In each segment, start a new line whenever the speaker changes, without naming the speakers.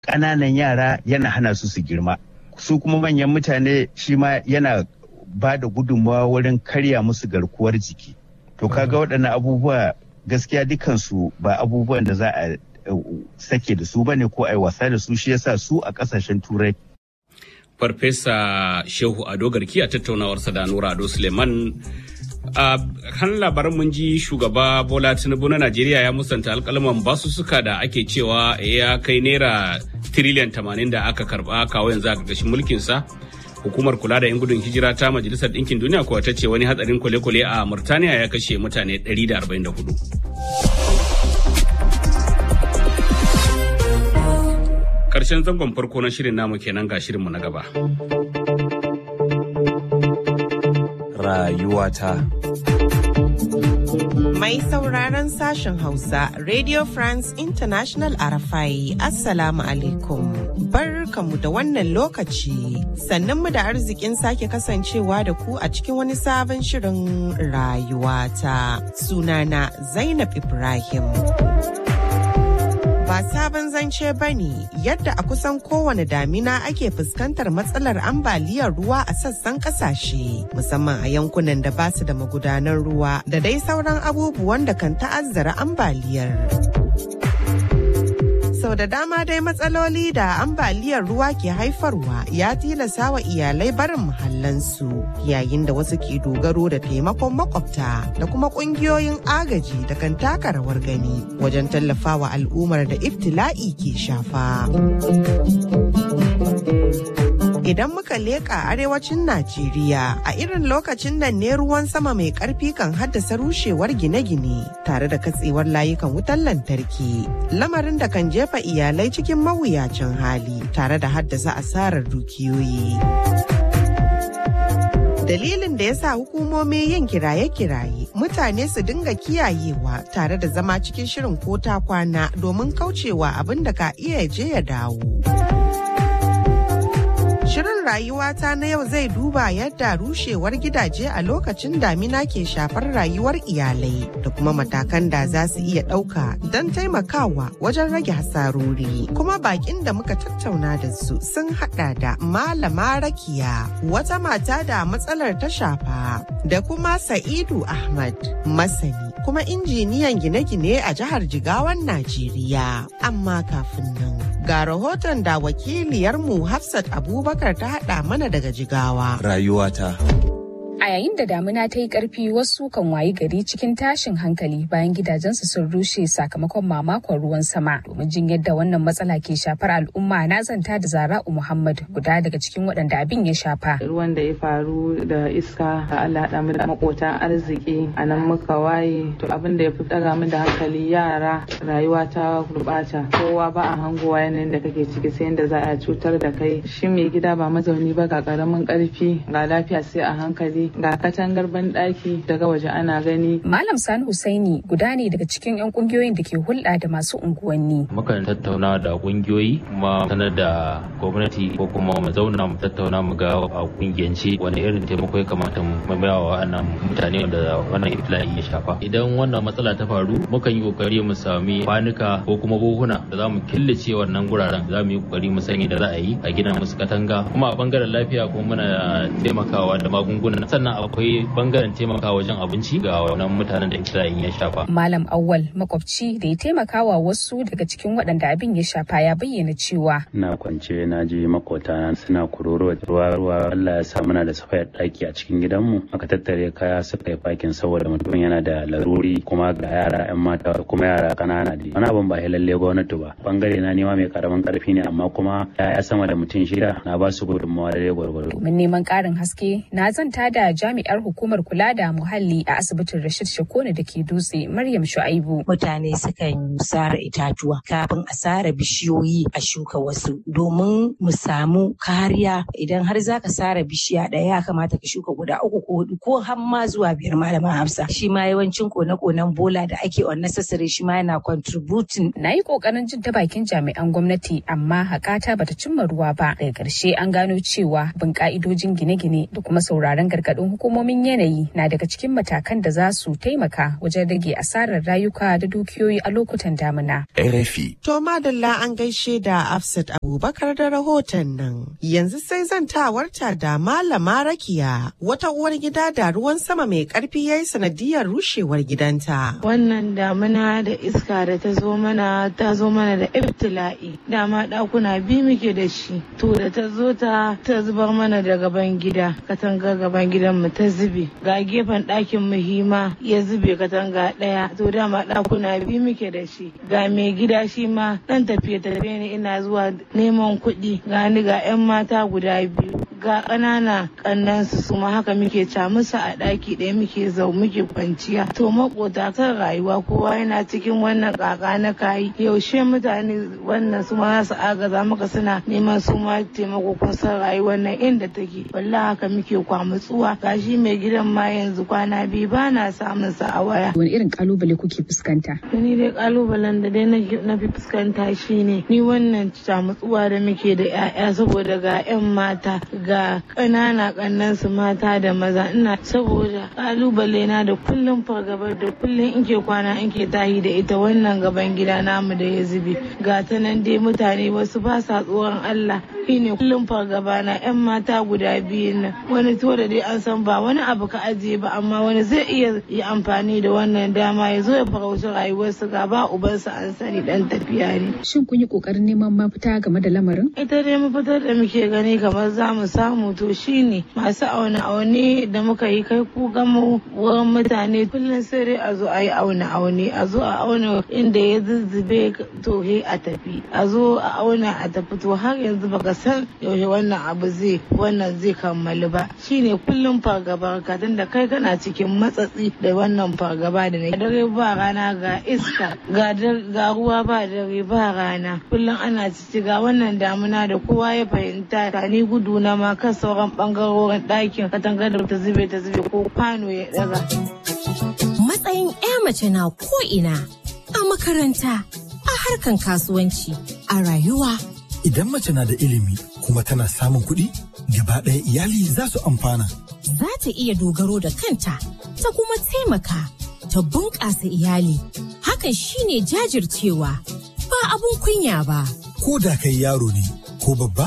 ƙananan yara yana hana su su girma su kuma manyan mutane shi ma yana ba da gudunmawa wurin karya musu garkuwar jiki to kaga waɗannan abubuwa gaskiya dukansu ba abubuwan da za a sake da su bane ko a yi wasa da su shi yasa su a ƙasashen turai
farfesa shehu ado garki a tattaunawarsa da nura ado suleiman a kan labaran mun ji shugaba bola tinubu na najeriya ya musanta alkalman basussuka da ake cewa ya kai naira tiriliyan tamanin da aka karba kawo yanzu a ƙarƙashin mulkinsa hukumar kula da 'yan gudun hijira ta majalisar ɗinkin duniya kuwa ta ce wani hatsarin kwale-kwale a murtaniya ya kashe mutane 144 karshen zangon farko na shirin namu kenan ga shirinmu na gaba.
Rayuwata.
Mai sauraron sashen Hausa, Radio France International Arafai, Assalamu alaikum. Barkamu da wannan lokaci, sannan mu da arzikin sake kasancewa da ku a cikin wani sabon shirin rayuwata. Sunana Zainab Ibrahim. ba sabon zance ba ne yadda a kusan kowane damina ake fuskantar matsalar ambaliyar ruwa a sassan kasashe musamman a yankunan da ba su da magudanar ruwa da dai sauran abubuwan da kan ta'azzara ambaliyar. sau da dama dai matsaloli da ambaliyar ruwa ke haifarwa ya tilasa wa iyalai barin muhallansu yayin da wasu ke dogaro da taimakon makwabta da kuma kungiyoyin agaji da kan taka rawar gani wajen tallafawa al'ummar da iftila'i ke shafa. Idan muka leƙa arewacin Najeriya a irin lokacin nan ne ruwan sama mai ƙarfi kan haddasa rushewar gine-gine tare da katsewar layukan wutar lantarki. Lamarin da kan jefa iyalai cikin mawuyacin hali tare da haddasa asarar dukiyoyi. dalilin da ya sa hukumomi yin kiraye-kiraye mutane su dinga kiyayewa tare da zama cikin shirin ko ta kwana domin kaucewa abin da ka iya je ya dawo. Shirin rayuwata na yau zai duba yadda rushewar gidaje a lokacin damina ke shafar rayuwar iyalai da kuma matakan da za su iya ɗauka don taimakawa wajen rage hasarori. Kuma bakin da muka tattauna da su sun haɗa da Malama Rakiya, wata mata da matsalar ta shafa, da kuma Sa'idu Ahmad, masani kuma injiniyan gine-gine a jihar Jigawan Najeriya. Amma kafin nan, ga rahoton da wakiliyarmu Hafsat Abubakar ta haɗa mana daga Jigawa.
Rayuwata.
A yayin da damina ta yi ƙarfi wasu kan wayi gari cikin tashin hankali bayan gidajensu sun rushe sakamakon mamakon ruwan sama. Domin jin yadda wannan matsala ke shafar al'umma na zanta da Zara'u Muhammad guda daga cikin waɗanda abin ya shafa.
Ruwan da ya faru da iska da Allah haɗa mu da makotan arziki a nan muka waye to abin da ya fi ɗaga mu da hankali yara rayuwa ta gurɓata kowa ba a hangowa yanayin da kake ciki sai yadda za a cutar da kai shi mai gida ba mazauni ba ga ƙaramin ƙarfi ga lafiya sai a hankali ga katangar banɗaki daga waje ana gani.
Malam Sani Husaini guda ne daga cikin 'yan kungiyoyin da ke hulɗa da masu unguwanni.
Mukan tattauna da kungiyoyi kuma sanar da gwamnati ko kuma mu zauna mu tattauna mu ga a kungiyance wani irin taimako ya kamata mu maimawa wa wannan mutane da wannan iftila'i ya shafa. Idan wannan matsala ta faru mukan yi kokari mu sami kwanuka ko kuma buhuna da za mu killace wannan guraren za mu yi kokari mu sani da za a yi a gina musu katanga kuma a bangaren lafiya kuma muna taimakawa da magunguna sannan akwai bangaren taimakawa wajen abinci ga wannan mutanen da iftila'in ya shafa.
Malam Awwal makwabci da ya taimakawa wasu daga cikin waɗanda abin ya shafa ya bayyana cewa.
Na kwance na je makota suna kuroro ruwa ruwa Allah ya sa muna da safayar ɗaki a cikin gidanmu aka tattare kaya suka yi fakin saboda mutum yana da laruri kuma ga yara 'yan mata kuma yara ƙanana da wani abin ba lalle gwamnati ba bangare na nema mai karamin karfi ne amma kuma ya sama da mutum shida na ba su gudunmawa da gwargwaro.
Domin neman ƙarin haske na zanta da jami'ar hukumar kula da muhalli a asibitin Rashid Shakone da ke dutse Maryam Shu'aibu.
Mutane sukan sare itatuwa kafin a sare bishiyoyi a shuka wasu domin mu samu kariya idan har zaka sare bishiya ɗaya ya kamata ka shuka guda uku ko hudu ko har ma zuwa biyar malaman Hafsa. Shi ma yawancin kone-konen bola da ake unnecessary shi ma yana contributing.
Na yi kokarin jin ta bakin jami'an gwamnati amma hakata bata cimma ruwa ba. Daga ƙarshe an gano cewa bin ka'idojin gine-gine da kuma sauraron gargaɗin gargaɗin hukumomin yanayi na daga cikin matakan da za su taimaka wajen rage asarar rayuka da dukiyoyi a lokutan damina.
RFI.
To madalla an gaishe da Afsat Abubakar da rahoton nan. Yanzu sai zantawarta da Malama Rakiya wata uwar gida da ruwan sama mai karfi ya yi sanadiyar rushewar gidanta.
Wannan damina da iska da ta zo mana ta zo mana da ibtila'i. Dama ɗakuna biyu muke da shi. To da ta zo ta ta zubar mana da gaban gida. Katanga gaban gidan mu ta zube. Ga gefen ɗakin mu hima ya zube katanga ɗaya. To dama ɗakuna biyu muke da shi. Ga mai gida shi ma ɗan tafiye tafiye ne ina zuwa neman kuɗi. Ga ni ga 'yan mata guda biyu. ga ƙanana ƙannansu su ma haka muke ca musu a ɗaki ɗaya muke zau muke kwanciya to makota kan rayuwa kowa yana cikin wannan ƙaƙa na kayi yaushe mutane wannan su ma za su agaza maka suna neman su ma taimako kun san rayuwar nan inda take wallahi haka muke kwamutsuwa gashi mai gidan ma yanzu kwana biyu ba na samun sa a waya
Wani irin kalubale kuke fuskanta?
ni dai kalubalen da dai na fi fuskanta shine ni wannan camutsuwa da muke da 'ya'ya saboda ga 'yan mata ga ƙanana ƙannan su mata da maza ina saboda kalubale na da kullum fargabar da kullum in ke kwana in ke tahi da ita wannan gaban gida namu da ya zube ga ta nan dai mutane wasu ba sa tsoron Allah shine kullum fargaba na 'yan mata guda biyu nan wani to da dai an san ba wani abu ka ajiye ba amma wani zai iya yi amfani da wannan dama ya zo ya farauci rayuwarsu ga ba ubansa an sani dan tafiya ne
Shin kun yi kokarin neman mafita game da lamarin?
ita dai mafitar da muke gani kamar za mu samu to shine masu aune aune da muka yi kai ku gama wurin mutane kullum sai dai a zo a yi aune aune a zo a auna inda ya zuzzube to he a tafi a zo a auna a tafi to har yanzu baka san yaushe wannan abu zai wannan zai kammalu ba shine kullum fargaba ka da kai kana cikin matsatsi da wannan fargaba da ne dare ba rana ga iska ga ga ruwa ba dare ba rana kullum ana cici ga wannan damuna da kowa ya fahimta ta ni gudu na ma kan sauran bangarorin ɗakin katangar da ta zube ta zube ko kwano ya daga.
Matsayin 'ya mace na ko'ina a makaranta, a harkan kasuwanci, a rayuwa.
Idan mace na da ilimi kuma tana samun kuɗi, gaba ɗaya iyali za su amfana.
Za ta iya dogaro da kanta, ta kuma taimaka, ta bunƙasa iyali. Hakan shine jajircewa, ba abun kunya ba.
Ko da kai yaro ne ko babba,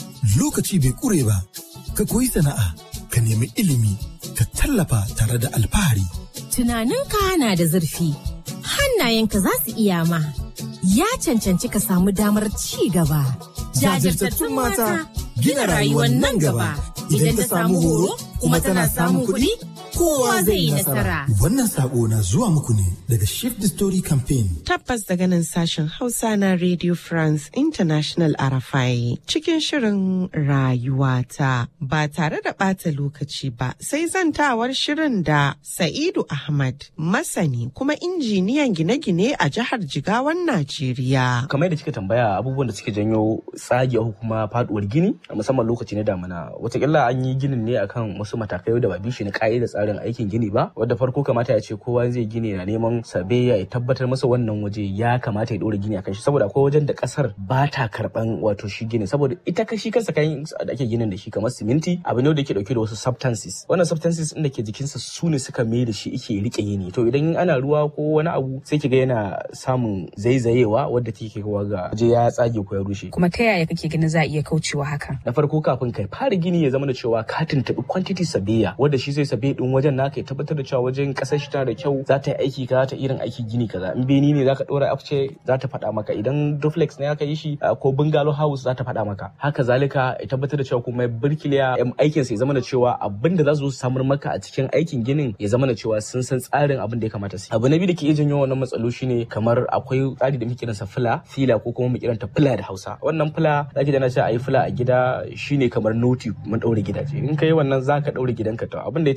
lokaci bai ƙure ba, ka koyi sana'a, ka nemi ilimi, ka tallafa tare da alfahari.
Tunaninka na da zurfi, hannayenka za su iya ma. Ya cancanci ka samu damar ci gaba.
Jajirtattun mata gina rayuwar nan gaba. Idan ta samu horo kuma tana samun kuɗi, kowa zai yi nasara. Wannan sako na zuwa muku ne daga Shift the Story Campaign.
Tabbas daga nan sashen Hausa na Radio France International Arafai cikin shirin rayuwata ba tare da ɓata lokaci ba sai zantawar shirin da Sa'idu Ahmad masani kuma injiniyan gine-gine a jihar Jigawan Najeriya.
kamar yadda kika tambaya abubuwan da suke janyo tsage ko kuma faduwar gini a musamman lokaci na damina watakila an yi ginin ne akan wasu matakai da ba bishi na ka'idar tsarin aikin gini ba wadda farko kamata ya ce kowa zai gini na neman sabe ya tabbatar masa wannan waje ya kamata ya dora gini akan shi saboda akwai wajen da kasar ba ta karban wato shi gini saboda ita kashi kansa kayan da ake ginin da shi kamar siminti abu ne da ke dauke da wasu substances wannan substances din da ke jikinsa su ne suka mai da shi ike rike yini to idan ana ruwa ko wani abu sai kiga yana samun zaizayewa wadda take kawo ga waje ya tsage ko ya rushe
Kuma ta yaya kake ganin za a iya kaucewa hakan?
na farko kafin kai fara gini ya zama da cewa ka tuntuɓi quantity sabiya wanda shi zai sabe din wajen naka ya tabbatar da cewa wajen kasar shi tana da kyau za ta yi aiki kaza ta irin aiki gini kaza in beni ne zaka dora afce za ta faɗa maka idan duplex ne aka yi shi uh, ko bungalow house za ta faɗa maka haka zalika ya tabbatar da cewa kuma birkiliya em, aikin sa ya zama da cewa abin da za su zo su samar maka a cikin aikin ginin ya zama da cewa sun san tsarin abin da ya kamata su yi. abu na biyu da ke iya janyo wannan matsalo shine kamar akwai tsari da muke kiransa fila fila ko kuma mu kiranta fila da Hausa wannan fila zaki da na ce a yi fila a gida shine kamar noti mun daure gidaje in kai wannan zaka daure gidanka to abin da ya cutar da mutane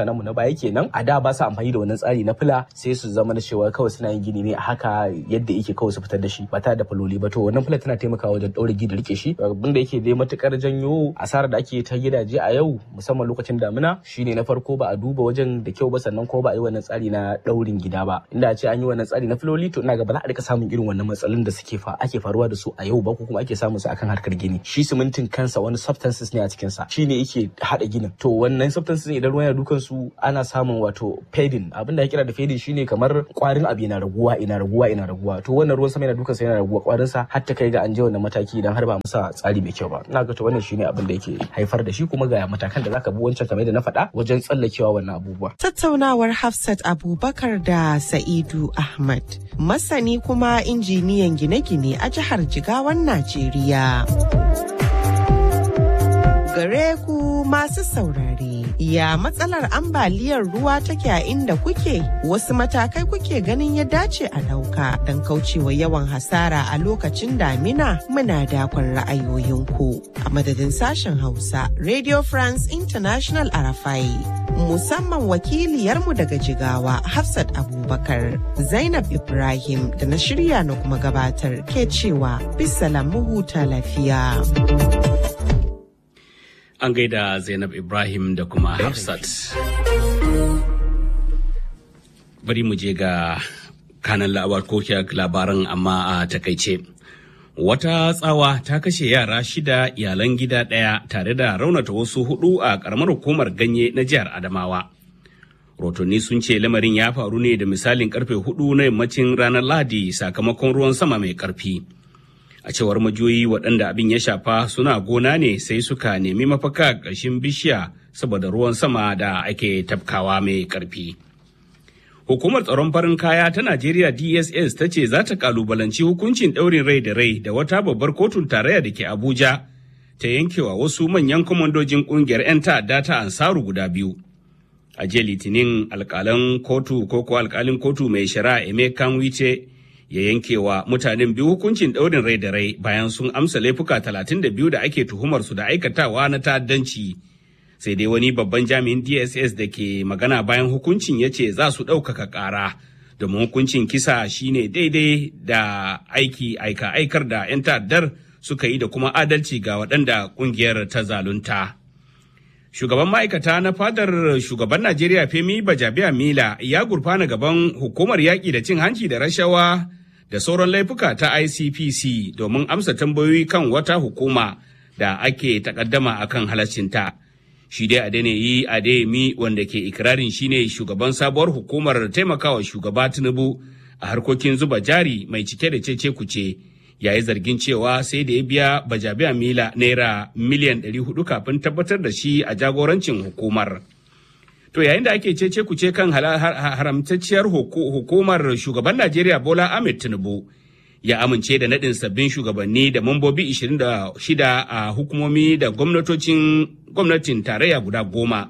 mutanenmu na baya kenan a da ba su amfani da wannan tsari na fila sai su zama da cewa kawai suna yin gini ne a haka yadda yake kawai su fitar da shi ba tare da faloli ba to wannan fila tana taimakawa wajen ɗaure gidi rike shi abin da yake dai matukar janyo asarar da ake ta gidaje a yau musamman lokacin damina shine na farko ba a duba wajen da kyau ba sannan ko ba a yi wannan tsari na ɗaurin gida ba inda a ce an yi wannan tsari na filoli to ina ga ba za a rika samun irin wannan matsalolin da suke fa ake faruwa da su a yau ba ko kuma ake samun su akan harkar gini shi simintin kansa wani substances ne a cikin sa shine yake hada ginin to wannan substances idan ruwan ya dukan su ana samun wato fading abinda ya kira da fading shine kamar kwarin abu yana raguwa ina raguwa ina raguwa to wannan ruwan sama yana dukan sa yana raguwa kwarin sa har ta kai ga an je wannan mataki idan har ba masa tsari mai kyau ba ina ga to wannan shine abin da yake haifar da shi kuma ga matakan da zaka bi wancan kamar da na faɗa wajen tsallakewa wannan abubuwa
tattaunawar Hafsat Abubakar da Sa'idu Ahmad masani kuma injiniyan gine-gine a jihar Jigawan Najeriya. Gare ku masu saurare, ya matsalar ambaliyar ruwa take a inda kuke? Wasu matakai kuke ganin ya dace a ɗauka don kaucewa yawan hasara a lokacin damina muna dakon ra'ayoyinku. A madadin sashen Hausa, Radio France International Arafai. musamman wakiliyarmu daga jigawa Hafsat Abubakar Zainab Ibrahim da na shirya na kuma gabatar ke cewa bisalam huta lafiya.
An gaida Zainab Ibrahim da kuma Hafsat. Bari mu je ga kanan labaran amma a takaice. Wata tsawa ta kashe yara shida iyalan gida ɗaya tare da raunata wasu hudu a ƙaramar hukumar ganye na jihar Adamawa. Rotonni sun ce lamarin ya faru ne da misalin karfe hudu na yammacin ranar Lahadi sakamakon ruwan sama mai ƙarfi. A cewar majoyi waɗanda abin ya shafa suna gona ne sai suka nemi mafaka ƙarshen bishiya saboda ruwan sama da ake tafkawa mai ƙarfi. Hukumar tsaron farin kaya ta Najeriya DSS ta ce za ta kalubalanci hukuncin ɗaurin rai da rai da wata babbar kotun tarayya da ke Abuja ta yankewa wasu manyan kwamandojin ƙungiyar 'yan ta'adda ta Ansaru guda biyu. A jiya Litinin alƙalan kotu ko ko alƙalin kotu mai shari'a Emeka Wice ya yankewa mutanen biyu hukuncin ɗaurin rai da rai bayan sun amsa laifuka 32 da ake tuhumar su da aikatawa na ta'addanci. sai dai wani babban jami'in dss da ke magana bayan hukuncin ya ce za su ɗaukaka ƙara domin hukuncin kisa shine daidai da aiki aika aikar da 'yan ta'addar suka yi da kuma adalci ga waɗanda ƙungiyar ta zalunta shugaban ma'aikata na fadar shugaban najeriya femi bajabiya mila ya gurfana gaban hukumar yaƙi da cin hanci da rashawa da sauran laifuka ta icpc domin amsa tambayoyi kan wata hukuma da ake takaddama akan halaccinta. shi dai Adeniyi Adeyemi wanda ke ikirarin shine shugaban sabuwar hukumar taimakawa shugaba Tinubu a harkokin zuba jari mai cike da cece kuce yayi zargin cewa sai da ya biya bajabiya mila naira miliyan 400 kafin tabbatar da shi a jagorancin hukumar. To yayin da ake cece kuce kan haramtacciyar hukumar shugaban Najeriya Bola Ahmed Tinubu ya amince da naɗin sabbin shugabanni da mambobi 26 a hukumomi da gwamnatocin gwamnatin tarayya guda goma.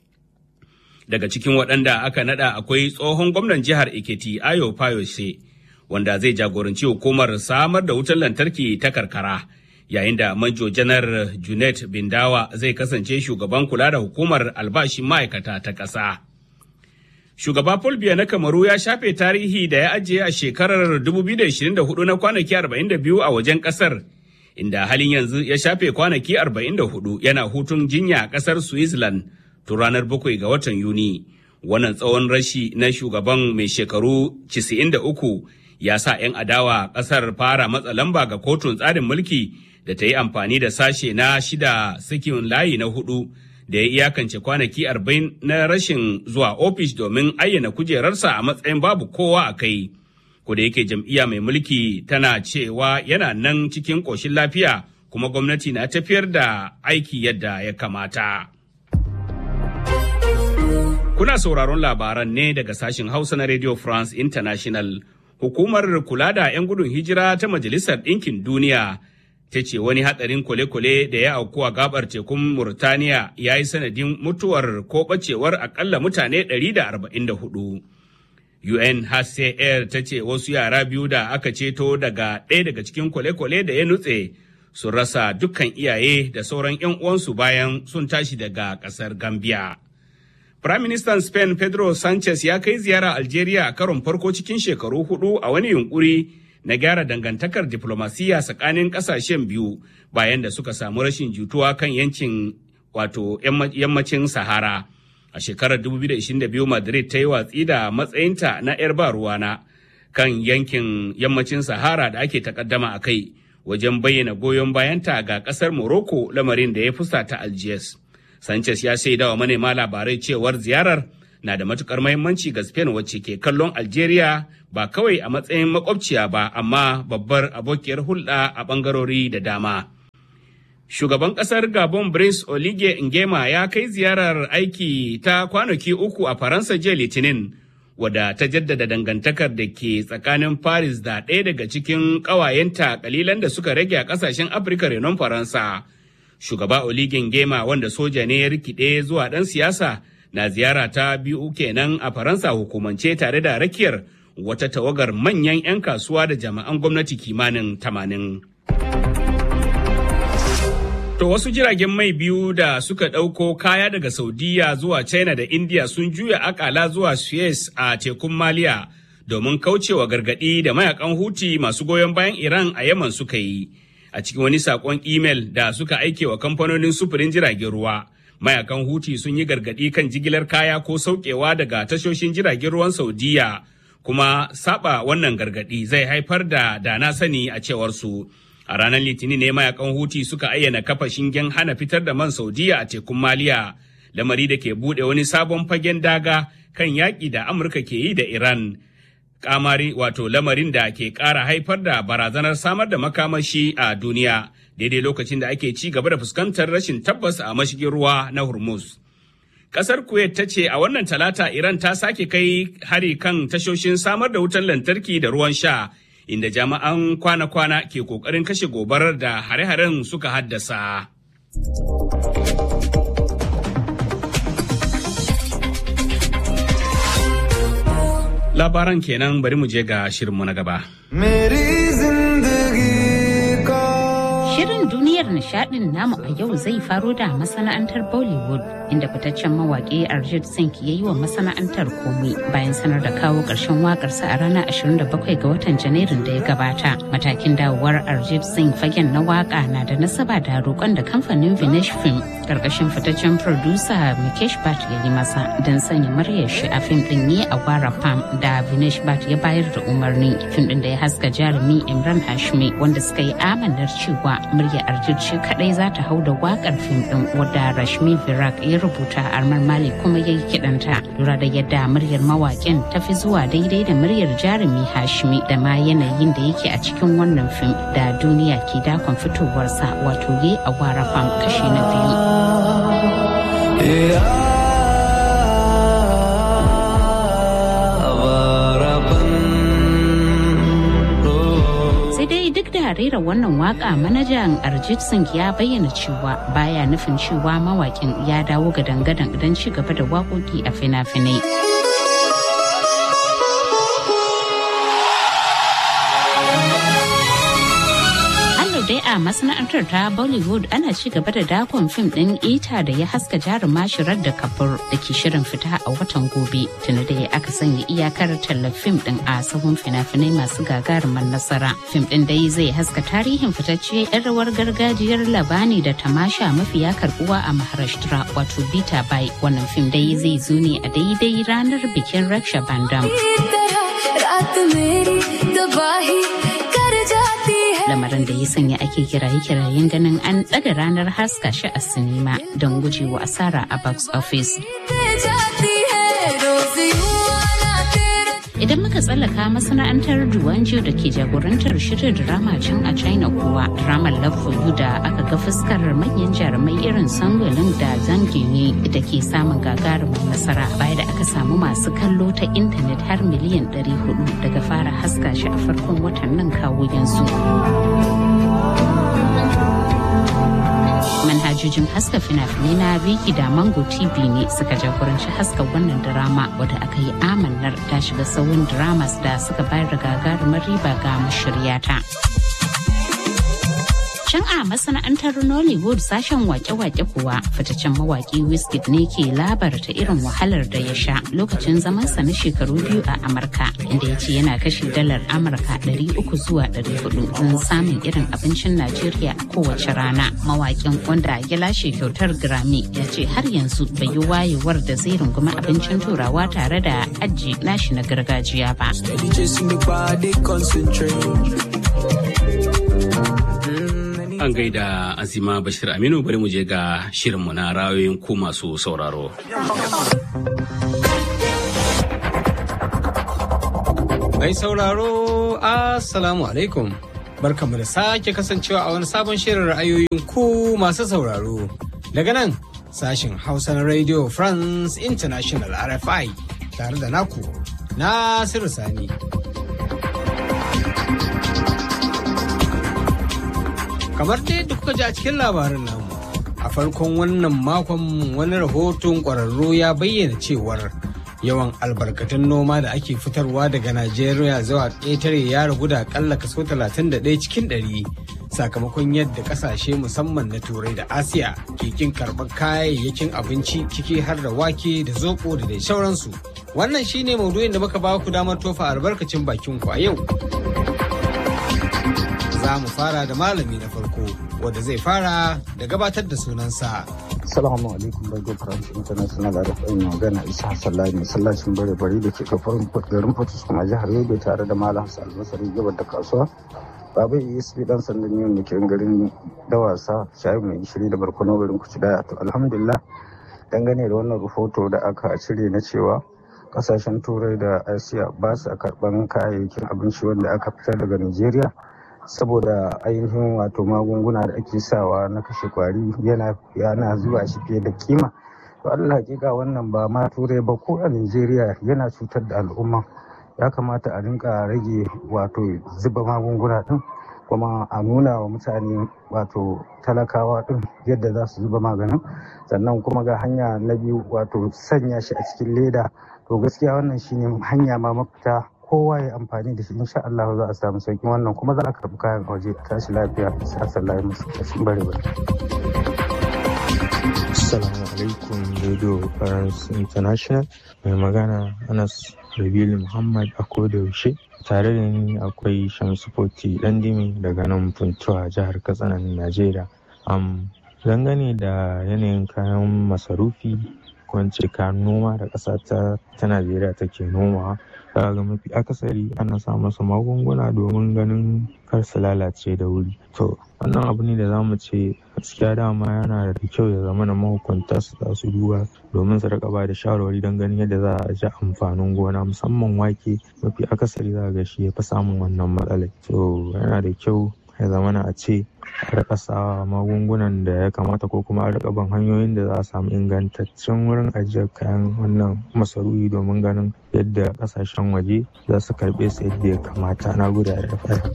Daga cikin waɗanda aka naɗa akwai tsohon gwamnan jihar Ekiti Ayo Fayose, wanda zai jagoranci hukumar samar da wutar lantarki ta karkara, yayin da Manjo Janar Junet Bindawa zai kasance shugaban kula da hukumar albashin ma'aikata ta ƙasa. Shugaba Paul Biya na Kamaru ya shafe tarihi da ya ajiye a shekarar 2024 na kwanaki 42 a wajen kasar, inda halin yanzu ya shafe kwanaki 44 yana hutun jinya a kasar Switzerland tun ranar 7 ga watan Yuni. Wannan tsawon rashi na shugaban mai shekaru 93 ya sa 'yan adawa kasar fara matsa lamba ga kotun tsarin mulki da ta yi amfani da sashe na shida sakin layi na hudu. da ya iyakance kwanaki arba'in na rashin zuwa ofis domin ayyana kujerarsa a matsayin babu kowa a kai. da yake jam'iyya mai mulki tana cewa yana nan cikin ƙoshin lafiya kuma gwamnati na tafiyar da aiki yadda ya kamata. Kuna sauraron labaran ne daga sashen Hausa na Radio France International. Hukumar kula da 'yan gudun hijira ta Majalisar Ɗinkin Duniya ta ce wani hatsarin kwale-kwale da ya auku a gabar tekun Murtaniya ya yi sanadin mutuwar ko bacewar akalla mutane 144. UNHCR ta ce wasu yara biyu da aka ceto daga ɗaya daga cikin kwale-kwale da ya nutse sun rasa dukkan iyaye da sauran 'yan uwansu bayan sun tashi daga ƙasar Gambia. Firaministan Spain Pedro Sanchez ya kai ziyara Algeria a karon farko cikin shekaru hudu a wani yunkuri na gyara dangantakar diplomasiya tsakanin kasashen biyu bayan da suka samu rashin jituwa kan yankin wato yammacin Sahara. A shekarar 2022 Madrid ta yi watsi da matsayinta na 'yar ba ruwana kan yankin yammacin Sahara da ake takaddama a kai wajen bayyana goyon bayanta ga kasar Morocco lamarin da ya fusata Algiers. Sanchez ya shaida wa manema labarai cewar ziyarar na da matukar mahimmanci ga Spain wacce ke kallon Algeria ba kawai a matsayin makwabciya ba amma babbar abokiyar hulɗa a ɓangarori da dama. Shugaban ƙasar Gabon Brice Olige Ngema ya kai ziyarar aiki ta kwanaki uku a Faransa jiya Litinin, wadda ta jaddada dangantakar da ke tsakanin Paris da ɗaya daga cikin ƙawayenta kalilan da suka rage a ƙasashen Afirka renon Faransa. shugaba Oligin Gema wanda soja ne ya rikide zuwa ɗan siyasa na ziyara ta biyu kenan a Faransa hukumance tare da rakiyar wata tawagar manyan 'yan kasuwa da jami'an gwamnati kimanin tamanin. To wasu jiragen mai biyu da suka ɗauko kaya daga Saudiya zuwa China da India sun juya akala zuwa Suez a tekun Maliya domin kaucewa gargaɗi da mayakan Huti masu goyon bayan Iran a Yaman suka yi. a cikin wani sakon imel da suka aike wa kamfanonin sufurin jiragen ruwa. Mayakan Huti sun yi gargaɗi kan jigilar kaya ko saukewa daga tashoshin jiragen ruwan Saudiya, kuma saba wannan gargaɗi zai haifar da dana sani a cewar su. A ranar Litinin ne mayakan Huti suka ayyana kafa shingen hana fitar da man Saudiya a tekun Maliya, lamari da ke buɗe wani sabon fagen daga kan yaƙi da Amurka ke yi da Iran. kamari wato lamarin da ke ƙara haifar da barazanar samar da makamashi a duniya daidai lokacin da ake ci gaba da fuskantar rashin tabbas a mashigin ruwa na hormuz ƙasar kuwait ta ce a wannan talata iran ta sake kai hari kan tashoshin samar da wutar lantarki da ruwan sha inda jami'an kwana-kwana ke ƙoƙarin kashe gobarar da hare-haren suka haddasa. labaran kenan bari mu je ga shirinmu na gaba.
Shirin duniyar nishadin namu a yau zai faro da masana'antar Bollywood inda fitaccen mawaƙi Arjit Singh ya yi wa masana'antar komai bayan sanar da kawo ƙarshen waƙarsa a ranar 27 ga watan Janairun da ya gabata. Matakin dawowar Arjit Singh fagen na waƙa na da nasaba da roƙon da kamfanin Vinesh Film ƙarƙashin fitaccen producer Mikesh Bhatt ya yi masa don sanya muryar shi a fim ɗin ne a Gwara Pam da Vinesh Bhatt ya bayar da umarni. Fim ɗin da ya haska jarumi Imran Hashmi wanda suka yi amanar cewa murya Arjit shi kadai za ta hau da wakar fim din wadda Rashmi Virak ya rubuta Armar Mali kuma ya yi kidanta lura da yadda muryar mawakin ta fi zuwa daidai da muryar jarumi Hashmi da ma yanayin da yake a cikin wannan fim da duniya ke dakon fitowarsa wato ye a wara fam kashi na biyu. da rera wannan waka manajan Arjit Singh ya bayyana cewa baya nufin cewa mawakin ya dawo ga dangadan don ci gaba da waƙoƙi a fina-finai. dai a masana'antar ta Bollywood ana ci gaba da dakon fim ɗin ita da ya haska jaruma shirar da kabur da ke shirin fita a watan gobe tuni da ya aka sanya iyakar tallar fim ɗin a sahun fina-finai masu gagaruman nasara. Fim ɗin dai zai haska tarihin fitacce 'yan rawar gargajiyar labani da tamasha mafiya karbuwa a Maharashtra wato Bita Bai. Wannan fim dai zai zo ne a daidai ranar bikin Raksha Bandam. lamarin da ya sanya ake kiraye-kirayen ganin an ɗaga ranar haska shi a sinima don gujewa asara a box office. Idan muka tsallaka masana'antar Duwanjo da ke jagorantar shirin drama can a China kuwa dramar Love for You da aka ga fuskar manyan jarumai irin Sangolin da Zangini da ke samun gagarumin nasara baya da aka samu masu kallo ta intanet har miliyan 400 daga fara haska shi a farkon watan nan kawo yanzu. manhajojin haska fina-finai na Viki da Mango TV ne suka jagoranci haska wannan drama wadda aka yi amannar ta shiga sauyin dramas da suka bayar da gagarumar riba ga mashiryata. Can a masana'antar Nollywood sashen wake-wake kuwa fitaccen mawaki Wizkid ne ke labarta irin wahalar da ya sha lokacin zamansa na shekaru biyu a Amurka inda ya ce yana kashe dalar Amurka 300 zuwa 400 don samun irin abincin Najeriya a kowace rana. Mawakin wanda ya lashe kyautar Grammy ya ce har yanzu bai yi wayewar da zai rungumi abincin turawa tare da aji nashi na gargajiya ba.
An gaida Azima Bashir Aminu bari mu je ga shirinmu na rayoyin ku masu sauraro.
Mai sauraro, Assalamu alaikum. Barkamu da sake kasancewa a wani sabon shirin ra'ayoyin ku masu sauraro. Daga nan, sashin Hausa na Radio France International RFI tare da naku, Nasiru Sani. kamar dai yadda kuka ji a cikin labarin namu a farkon wannan makon wani rahoton ƙwararru ya bayyana cewar yawan albarkatun noma da ake fitarwa daga najeriya zuwa ƙetare ya ragu da akalla kaso 31 cikin 100 sakamakon yadda ƙasashe musamman na turai da asiya ke kin karɓar kayayyakin abinci ciki har da wake da zoɓo da dai sauransu wannan shine maudu'in da muka ba ku damar tofa albarkacin bakin ku a yau za mu fara da malami na farko wanda zai fara da gabatar da sunansa.
Assalamu alaikum Bargo France International da rafin magana Isa Sallahi masallacin bare bari da ke kafarin garin Fatus kuma jihar Yobe tare da Malam Hassan Almasari gabar da kasuwa. Baba ESP dan sandan yau da ke garin Dawasa shayi mai gishiri da barkono garin Kuci daya to alhamdulillah dangane da wannan rahoto da aka cire na cewa kasashen turai da asiya ba su karban kayayyakin abinci wanda aka fitar daga Najeriya. saboda ainihin wato magunguna da ake sawa na kashe kwari yana yana zuwa shi fiye da kima to Allah hakika wannan ba ma turai ba ko a Najeriya yana cutar da al'umma ya kamata a rinka rage wato zuba magunguna din kuma a nuna wa mutane wato talakawa din yadda za su zuba maganin sannan kuma ga hanya na biyu wato sanya shi a cikin leda to gaskiya wannan shine hanya ma mafita kowa ya amfani da shi insha Allah za a samu sauki wannan kuma za a karbi kayan waje a tashi lafiya sa sallahi musu kashin bare bare
Assalamu alaikum Radio France International mai magana Anas Rabilu Muhammad a koda yaushe tare da ni akwai Shamsu Foti Dandimi daga nan Funtuwa jihar Katsina Najeriya. Um, dangane da yanayin kayan masarufi ko kayan noma da ƙasa ta ta Najeriya take nomawa ga mafi akasari ana sa masa magunguna domin ganin kar su lalace da wuri to wannan abu ne da za mu ce gaskiya dama yana da kyau ya zama na mahukunta su za su duba domin su rika ba da shawarwari don ganin yadda za a ji amfanin gona musamman wake mafi akasari za ga shi ya fi samun wannan matsalai to yana da kyau ya zama na a ce a rika sa magungunan da ya kamata ko kuma a rika ban hanyoyin da za a samu ingantaccen wurin ajiyar kayan wannan masarufi domin ganin yadda kasashen waje za su karbe su yadda ya kamata na guda da fara.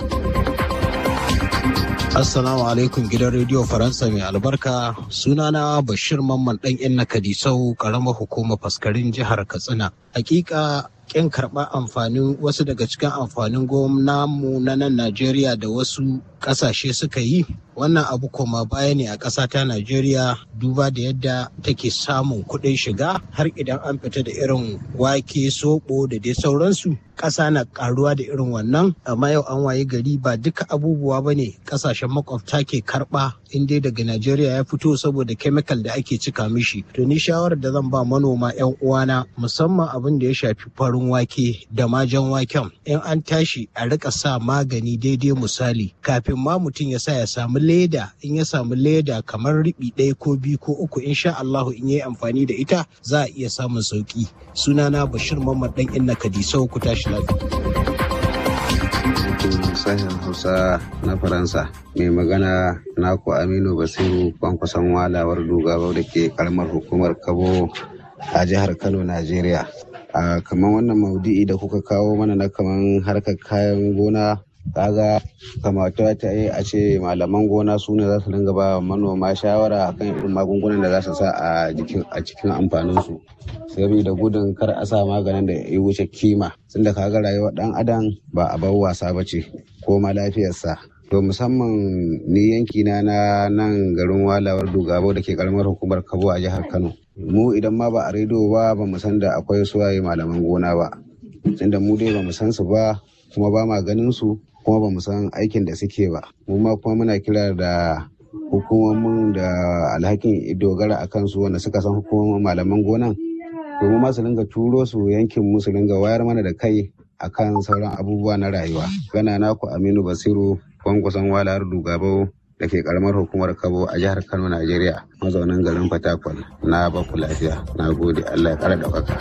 Assalamu alaikum gidan rediyo Faransa mai albarka sunana Bashir Mamman ɗan inna Kadisau ƙaramar hukumar faskarin jihar Katsina. Hakika kin karɓar amfanin wasu daga cikin amfanin mu na nan Najeriya da wasu ƙasashe suka yi wannan abu koma baya ne a ƙasa ta Najeriya duba da yadda take samun kuɗin shiga har idan an fita da irin wake soɓo da dai sauransu ƙasa na ƙaruwa da irin wannan amma yau an waye gari ba duka abubuwa ba ne ƙasashen makwabta ke karɓa in dai daga Najeriya ya fito saboda kemikal da ake cika mishi to ni shawarar da zan ba manoma 'yan uwana musamman abin da ya shafi farin wake da majan waken in an tashi a rika sa magani daidai misali kafin ma mutum ya sa ya samu leda in ya samu leda kamar riɓi ɗaya ko biyu ko uku insha Allahu in yi amfani da ita za a iya samun sauki sunana Bashir Mamman dan Inna Kadisau ku tashi
lafiya sashen hausa na faransa mai magana naku aminu basiru kwankwason walawar dogaro da ke karamar hukumar kabo a jihar kano najeriya a kamar wannan maudu'i da kuka kawo mana na kamar harkar kayan gona kaga kamata ta yi a ce malaman gona su ne za su dinga ba manoma shawara akan irin magungunan da za su sa a cikin amfaninsu saboda gudun kar a sa maganin da ya wuce kima tunda kaga rayuwar dan adam ba a bar wasa ba ce ko ma lafiyarsa to musamman ni yanki na na nan garin walawar dugabo da ke karamar hukumar kabo a jihar kano mu idan ma ba a rediyo ba ba mu san da akwai suwaye malaman gona ba tunda mu dai ba mu san su ba kuma ba ma ganin su kuma ba mu san aikin da suke ba mu ma kuma muna kira da hukumomin da alhakin dogara a kansu wanda suka san hukumomin malaman gonan domin ma su dinga turo su yankin mu su dinga wayar mana da kai akan sauran abubuwa na rayuwa gana naku aminu basiru kwankwason walar dugabo da ke karamar hukumar kabo a jihar kano najeriya mazaunin garin fatakwal na baku lafiya na gode allah ya kara ɗaukaka.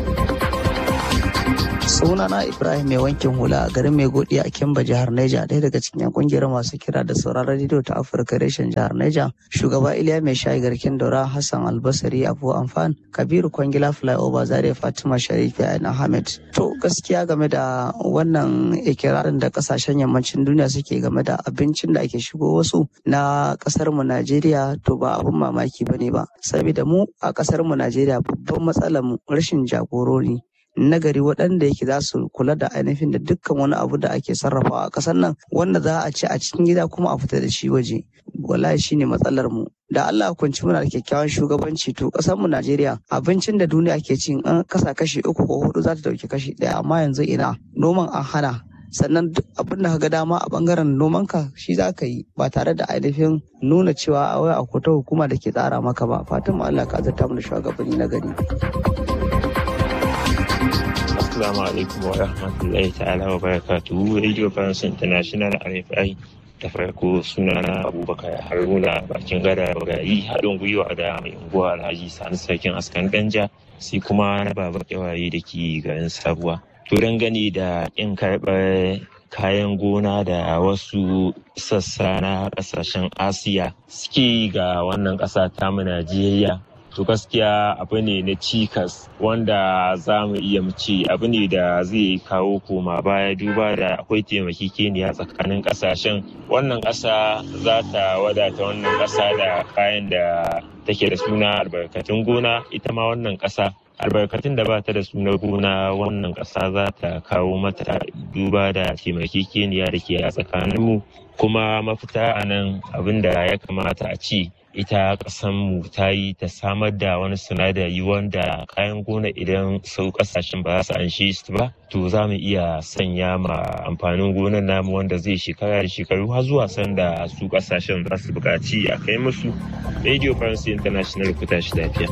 sunana ibrahim mai wankin hula a garin mai godi a kimba jihar neja ɗaya daga cikin yan kungiyar masu kira da sauraron rediyo ta afirka reshen jihar neja shugaba iliya mai shayi garkin daura hassan albasari abu amfan kabiru kwangila flyover zaria fatima sharifi ayan ahmed to gaskiya game da wannan ikirarin da kasashen yammacin duniya suke game da abincin da ake shigo wasu na kasar mu najeriya to ba abun mamaki bane ba saboda mu a kasar mu najeriya babban matsalar mu rashin jagorori nagari waɗanda yake za su kula da ainihin da dukkan wani abu da ake sarrafawa a ƙasar nan wanda za a ci a cikin gida kuma a fita da shi waje wallahi shine matsalar mu da Allah kunci muna da kyakkyawan shugabanci to ƙasar mu Najeriya abincin da duniya ke cin an kasa kashi uku ko hudu za ta dauki kashi ɗaya amma yanzu ina noman an hana sannan duk abin da ka ga dama a bangaren nomanka shi za ka yi ba tare da ainihin nuna cewa a wai akwai ta hukuma da ke tsara maka ba fatan mu Allah ka azurta mu da shugabanni na gari.
Assalamu alaikum wa rahmatullahi ta'ala wa barakatuhu Radio France International RFI da farko sunana Abubakar Haruna bakin gada bagayi haɗin gwiwa da mai unguwa Alhaji Sani Sarkin Askan Danja sai kuma na baba kyawaye da ke garin Sabuwa. To gani da ƙin karɓar kayan gona da wasu sassa na ƙasashen Asiya suke ga wannan ƙasa tamu Najeriya to gaskiya abu ne na cikas wanda za mu iya ce abu ne da zai kawo koma baya duba da akwai taimakekeniya tsakanin kasashen wannan ƙasa za ta wadata wannan ƙasa da kayan da take da suna albarkatun gona ita ma wannan ƙasa albarkatun da ba ta da sunar gona wannan ƙasa za ta kawo mata duba da taimakekeniya da ke a tsakaninmu kuma mafita a nan abin da ya kamata a ci ita mu ta yi ta samar da wani sinadari wanda kayan gona idan sau kasashen ba za su anshe su ba to za mu iya sanya ma amfanin gonar namu wanda zai shekara da shekaru har zuwa sanda su kasashen za su buƙaci a kai musu radio france international ku tashi lafiya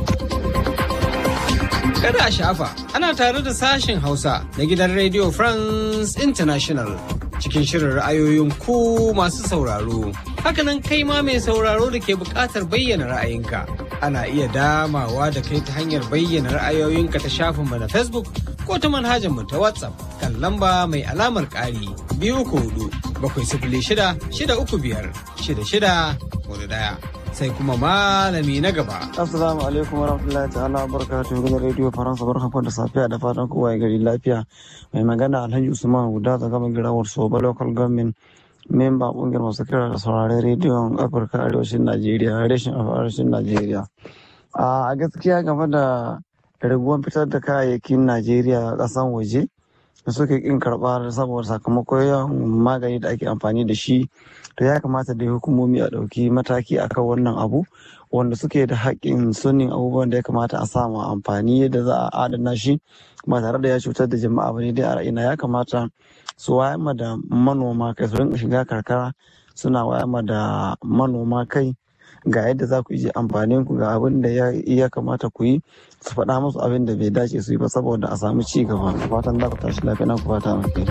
Kada a shafa, ana tare da sashen Hausa na gidan Radio France International cikin shirin ra'ayoyin ku masu sauraro. Hakanan kai ma mai sauraro da ke buƙatar bayyana ra'ayinka. Ana iya damawa da kai ta hanyar bayyana ra'ayoyinka ta shafinmu na Facebook ko ta manhajar mu ta WhatsApp kan lamba mai alamar ƙari biyu uku hudu bakwai sifili shida shida uku biyar shida shida hudu ɗaya. sai kuma malami na gaba.
Assalamu alaikum wa rahmatullahi ta'ala barakatuhu gidan rediyo Faransa barkan da safiya da fatan kowa ya gari lafiya. Mai magana Alhaji Usman Huda daga girawar Soba Local Government memba kungiyar masu kira da sauraren rediyon Afirka Arewacin Najeriya, reshen Arewacin Najeriya. A gaskiya game da raguwan fitar da kayayyakin Najeriya a ƙasan waje da suke kin karɓa saboda sakamakon yawan magani da ake amfani da shi to ya kamata da hukumomi a ɗauki mataki akan wannan abu wanda suke da haƙƙin sunin abubuwan da ya kamata a sama amfani yadda za a adana shi ba tare da ya cutar da jama'a ba ne dai a ra'ina ya kamata su wayar da manoma kai su rinka shiga karkara suna wayar da manoma kai ga yadda za ku yi amfanin ku ga abin da ya kamata ku yi su faɗa musu abin da bai dace su yi ba saboda a samu ci gaba fatan za ku tashi lafiya na ku fata alheri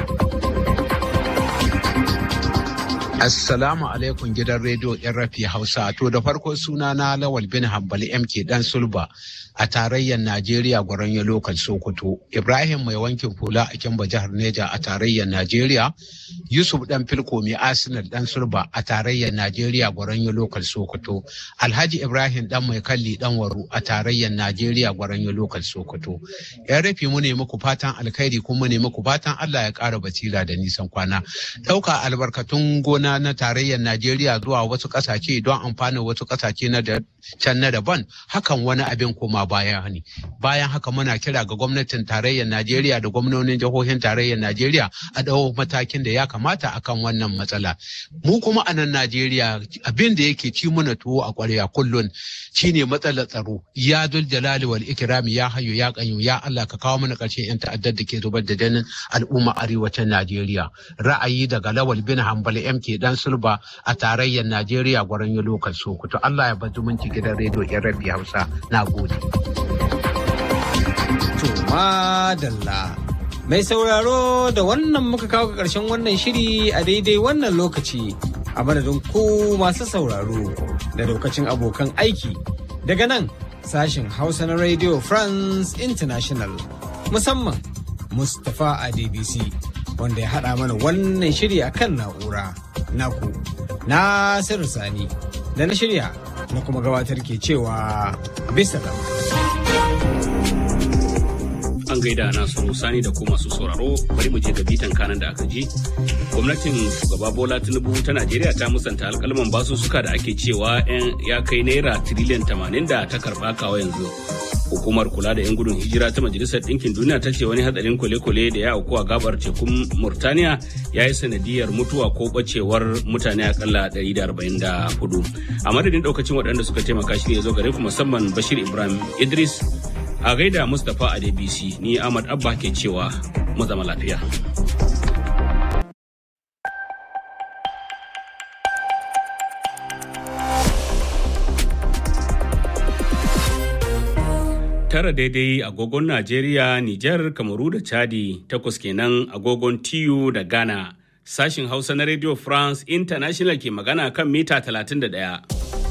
Assalamu alaikum gidan rediyo rafi Hausa. To da farko suna na Lawal bin Hambali MK Dan Sulba a tarayyar Najeriya gwaron lokal Sokoto. Ibrahim mai wankin hula a Kimba jihar Neja a tarayyar Najeriya. Yusuf Dan Filko mai Arsenal Dan Sulba a tarayyar Najeriya gwaron lokal Sokoto. Alhaji Ibrahim Dan mai kalli Dan Waru a tarayyar Najeriya gwaron lokal Sokoto. Yan rafi mu ne muku fatan alkhairi kuma ne muku fatan Allah ya ƙara basira da nisan kwana. Ɗauka albarkatun gona na na tarayyar Najeriya zuwa wasu ƙasashe don amfanin wasu ƙasashe na da can na daban hakan wani abin koma baya ne bayan haka muna kira ga gwamnatin tarayyar Najeriya da gwamnonin jihohin tarayyar Najeriya a ɗau matakin da ya kamata akan wannan matsala mu kuma a nan Najeriya abin da yake ci mana tuwo a ƙwarya kullun shine matsalar tsaro ya dul jalali wal ikrami ya hayyu ya qayyum ya Allah ka kawo mana ƙarshen yan ta'addar da ke zubar da jinin al'umma arewacin Najeriya ra'ayi daga Lawal bin Hambali MK dan Sulba a tarayyar Najeriya gwaran yi lokal Sokoto Allah ya bar zumunci gidan rediyo yan rabi Hausa na gode.
To madalla. Mai sauraro da wannan muka kawo ga ƙarshen wannan shiri a daidai wannan lokaci a madadin ku masu sauraro da daukacin abokan aiki daga nan sashen Hausa na Radio France International musamman Mustapha Adebisi wanda ya haɗa mana wannan shiri a kan na'ura naku Nasiru Sani da na shirya na kuma gabatar ke cewa bisa
an gaida nasu sani da kuma masu sauraro bari mu je ga bitan kanan da aka ji gwamnatin shugaba bola tinubu ta najeriya ta musanta alkalman basussuka da ake cewa ya kai naira tiriliyan tamanin da ta karba kawo yanzu hukumar kula da 'yan gudun hijira ta majalisar ɗinkin duniya ta ce wani hatsarin kwale-kwale da ya auku a gabar tekun murtaniya ya yi sanadiyar mutuwa ko bacewar mutane akalla 144 a madadin ɗaukacin waɗanda suka taimaka shi ya zo gare ku musamman bashir ibrahim idris a gaida mustapha a dbc ni ahmad abba ke cewa mu zama lafiya tara daidai agogon najeriya nijar kamaru da chadi takwas kenan agogon tiyu da ghana sashin hausa na radio france international ke magana kan mita 31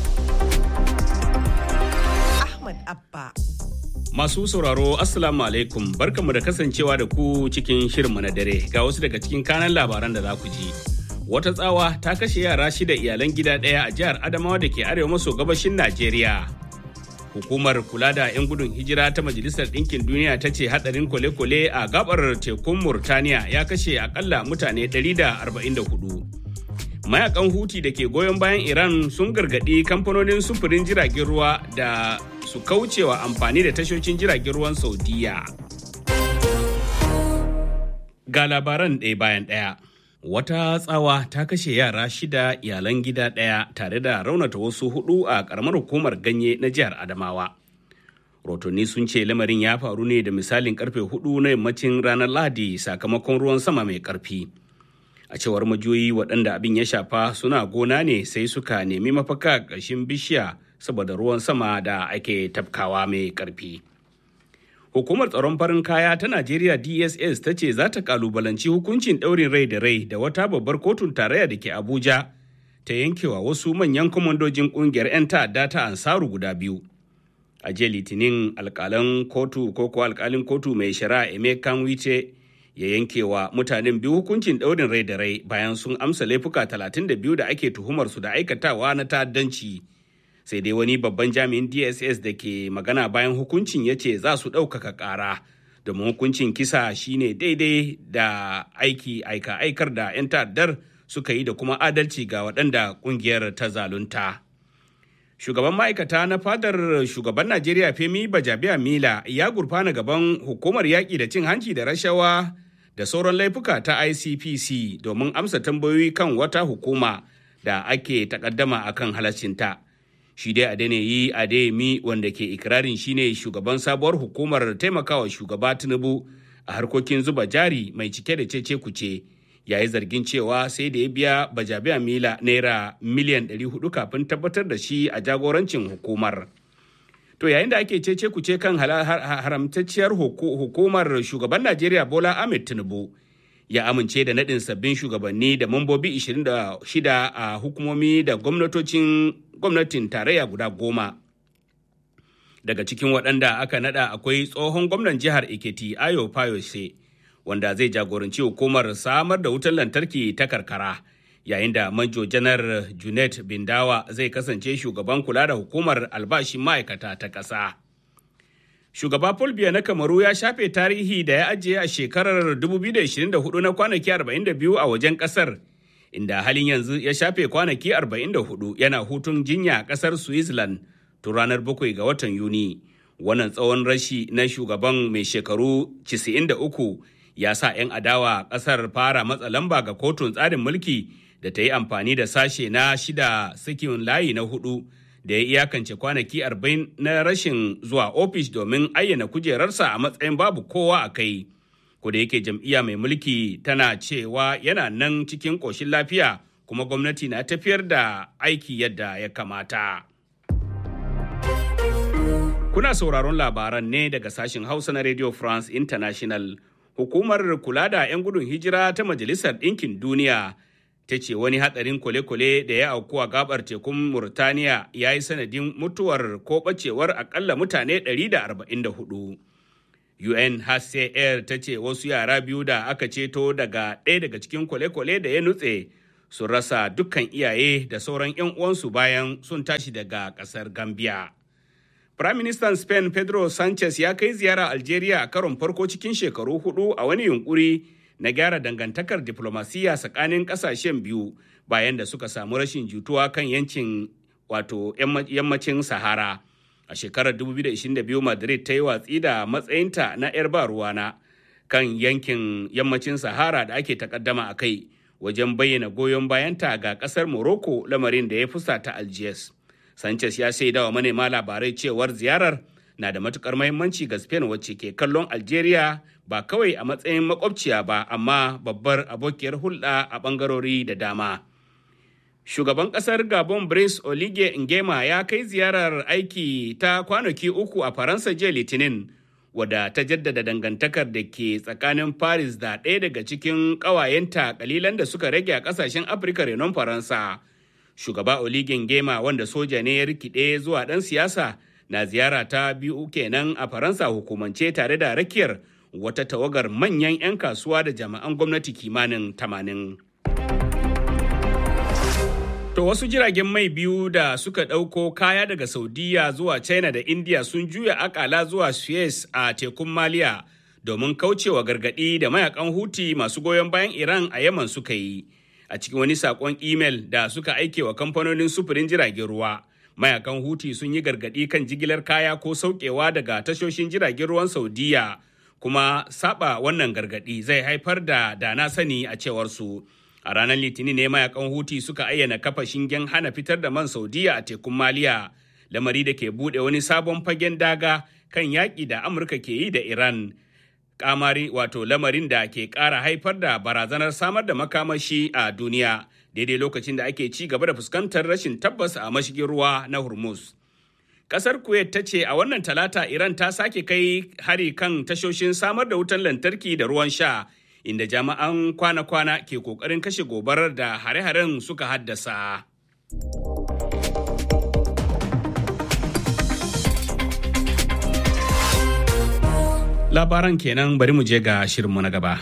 ahmad abba
Masu sauraro Assalamu alaikum barkanmu da kasancewa da ku cikin shirinmu na dare ga wasu daga cikin kanan labaran da za ku ji. Wata tsawa ta kashe yara shida iyalan gida ɗaya a jihar Adamawa da ke arewa maso gabashin Najeriya. Hukumar kula da 'yan gudun hijira ta Majalisar Ɗinkin Duniya ta ce hadarin kwale-kwale a gabar tekun Murtaniya ya kashe akalla mutane 144. Mayakan Huti da ke goyon bayan Iran sun gargaɗi kamfanonin sufurin jiragen ruwa da su kaucewa amfani da tashoshin jiragen ruwan saudiya ga labaran ɗaya bayan ɗaya wata tsawa ta kashe yara shida iyalan gida ɗaya tare da raunata wasu hudu a ƙaramar hukumar ganye na jihar adamawa rotonni sun ce lamarin ya faru ne da misalin karfe hudu na yammacin ranar lahadi sakamakon ruwan sama mai karfi a cewar majoyi waɗanda abin ya shafa suna gona ne sai suka nemi mafaka ƙarshen bishiya saboda ruwan sama da ake tafkawa mai karfi. Hukumar tsaron farin kaya ta Najeriya DSS ta ce za ta kalubalanci hukuncin ɗaurin rai da rai da wata babbar kotun tarayya da ke Abuja ta yankewa wasu manyan kwamandojin ƙungiyar 'yan ta'adda ta Ansaru guda biyu. A jiya Litinin alƙalan kotu ko ko alƙalin kotu mai shari'a Emeka Wice ya yankewa mutanen biyu hukuncin ɗaurin rai da rai bayan sun amsa laifuka 32 da ake tuhumar su da aikatawa na ta'addanci. sai dai wani babban jami'in dss da ke magana bayan hukuncin ya ce za su ɗaukaka ƙara domin hukuncin kisa shine daidai da aiki aika aikar da 'yan ta'addar suka yi da kuma adalci ga waɗanda ƙungiyar ta zalunta shugaban ma'aikata na fadar shugaban najeriya femi bajabiya mila ya gurfana gaban hukumar yaƙi da cin hanci da rashawa da sauran laifuka ta icpc domin amsa tambayoyi kan wata hukuma da ake takaddama akan halaccinta. shi dai Adeniyi Adeyemi wanda ke ikirarin shine shugaban sabuwar hukumar taimakawa shugaba Tinubu a harkokin zuba jari mai cike da cece kuce yayi zargin cewa sai da ya biya bajabiya mila naira miliyan 400 kafin tabbatar da shi a jagorancin hukumar. To yayin da ake cece kuce kan haramtacciyar hukumar shugaban Najeriya Bola Ahmed Tinubu ya amince da naɗin sabbin shugabanni da mambobi 26 a hukumomi da gwamnatocin gwamnatin tarayya guda goma. Daga cikin waɗanda aka naɗa akwai tsohon gwamnan jihar Ekiti Ayo Fayose wanda zai jagoranci hukumar samar da wutar lantarki ta karkara. Yayin da Manjo Janar Junet Bindawa zai kasance shugaban kula da hukumar albashin ma'aikata ta ƙasa. shugaba Paul Biya na Kamaru ya shafe tarihi da ya ajiye a shekarar 2024 na kwanaki 42 a wajen kasar inda halin yanzu ya shafe kwanaki 44 yana hutun jinya a ƙasar Switzerland tun ranar 7 ga watan Yuni. Wannan tsawon rashi na shugaban mai shekaru 93 ya sa 'yan adawa ƙasar fara matsa lamba ga kotun tsarin mulki da ta yi amfani da sashe na shida sakin layi na hudu da ya iyakance kwanaki 40 na rashin zuwa ofis domin ayyana kujerarsa a matsayin babu kowa a kai. da yake jam'iyya mai mulki tana cewa yana nan cikin ƙoshin lafiya kuma gwamnati na tafiyar da aiki yadda ya kamata. Kuna sauraron labaran ne daga sashen Hausa na Radio France International. Hukumar kula da 'yan gudun hijira ta Majalisar Ɗinkin Duniya ta ce wani hatsarin kwale-kwale da ya auku a gabar tekun Murtaniya ya yi sanadin mutuwar ko ɓacewar akalla mutane 144. UNHCR ta ce wasu yara biyu da aka ceto daga ɗaya daga cikin kwale-kwale da ya nutse sun rasa dukkan iyaye da sauran 'yan uwansu bayan sun tashi daga ƙasar Gambia. Firaministan Spain Pedro Sanchez ya kai ziyara Algeria a karon farko cikin shekaru hudu a wani yunkuri na gyara dangantakar diplomasiya tsakanin ƙasashen biyu bayan da suka samu rashin jituwa kan yancin wato yammacin Sahara. a shekarar 2022 madrid ta yi watsi da matsayinta na 'yar ba ruwana kan yankin yammacin sahara da ake takaddama a kai wajen bayyana goyon bayanta ga kasar morocco lamarin da ya fusata algiers sanchez ya shaida wa manema labarai cewar ziyarar na da matukar mahimmanci ga spain wacce ke kallon algeria ba kawai a matsayin makwabciya ba amma babbar abokiyar hulɗa a ɓangarori da dama shugaban kasar gabon brice olige ngema ya kai ziyarar aiki ta kwanaki uku a faransa jiya litinin wadda ta jaddada dangantakar da ke tsakanin paris da ɗaya daga cikin ƙawayenta kalilan da suka rage a ƙasashen afirka renon faransa shugaba olige ngema wanda soja ne ya rikide zuwa ɗan siyasa na ziyara ta biyu kenan a faransa hukumance tare da rakiyar wata tawagar manyan 'yan kasuwa da jami'an gwamnati kimanin tamanin. To wasu jiragen mai biyu da suka ɗauko kaya daga Saudiya zuwa China da India sun juya akala zuwa Suez a tekun Maliya domin kaucewa gargaɗi da mayakan Huti masu goyon bayan Iran a Yaman suka yi. A cikin wani saƙon imel da suka aike wa kamfanonin sufurin jiragen ruwa. Mayakan Huti sun yi gargaɗi kan jigilar kaya ko sauƙewa daga tashoshin jiragen ruwan Saudiya kuma saba wannan gargaɗi zai haifar da dana sani a cewar su. a ranar litinin ne mayakan huti suka ayyana kafa shingen hana fitar da man saudiya a tekun maliya lamari da ke bude wani sabon fagen daga kan yaƙi da amurka ke yi da iran kamari wato lamarin da ke ƙara haifar da barazanar samar da makamashi a duniya daidai lokacin da ake ci gaba da fuskantar rashin tabbas a mashigin ruwa na hormuz Kasar Kuwait ta ce a wannan talata Iran ta sake kai hari kan tashoshin samar da wutan lantarki da ruwan sha inda jami'an kwana-kwana ke kokarin kashe gobarar da hare-haren suka haddasa. Labaran kenan bari mu je ga shirinmu na gaba.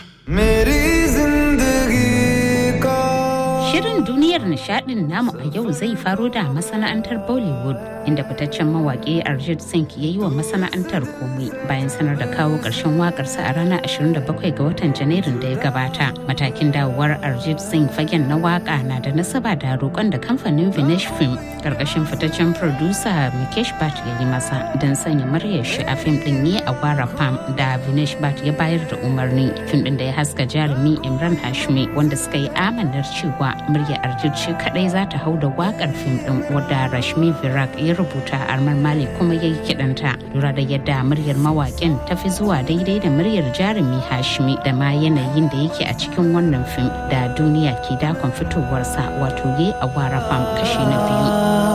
Shirin duniyar nishadin namu a yau zai faro da masana'antar Bollywood inda fitaccen mawaƙi Arjit Singh ya yi wa masana'antar komai bayan sanar da kawo ƙarshen waƙarsa a ranar 27 ga watan Janairun da ya gabata. Matakin dawowar Arjit Singh fagen na waƙa na da nasaba da roƙon da kamfanin Vinesh Film ƙarƙashin fitaccen producer Mukesh Bhatt ya yi masa don sanya muryar shi a fim ɗin ne a Wara Pam da Vinesh Bhatt ya bayar da umarni. Fim ɗin da ya haska jarumi Imran Hashmi wanda suka yi amanar cewa murya Arjit ce kadai za ta hau da wakar fim din wadda Rashmi Virak ya rubuta Arman Mali kuma ya yi kidanta lura da yadda muryar mawakin ta fi zuwa daidai da muryar jarumi Hashmi da ma yanayin da yake a cikin wannan fim da duniya ke dakon fitowarsa wato ye a wara fam kashi na biyu.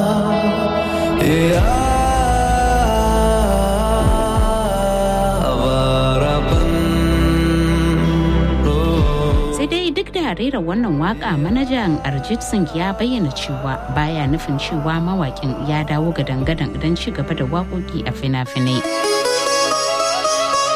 da rera wannan waka manajan Arjit Singh ya bayyana cewa baya nufin cewa mawakin ya dawo ga dangadan don ci gaba da waƙoƙi a fina-finai.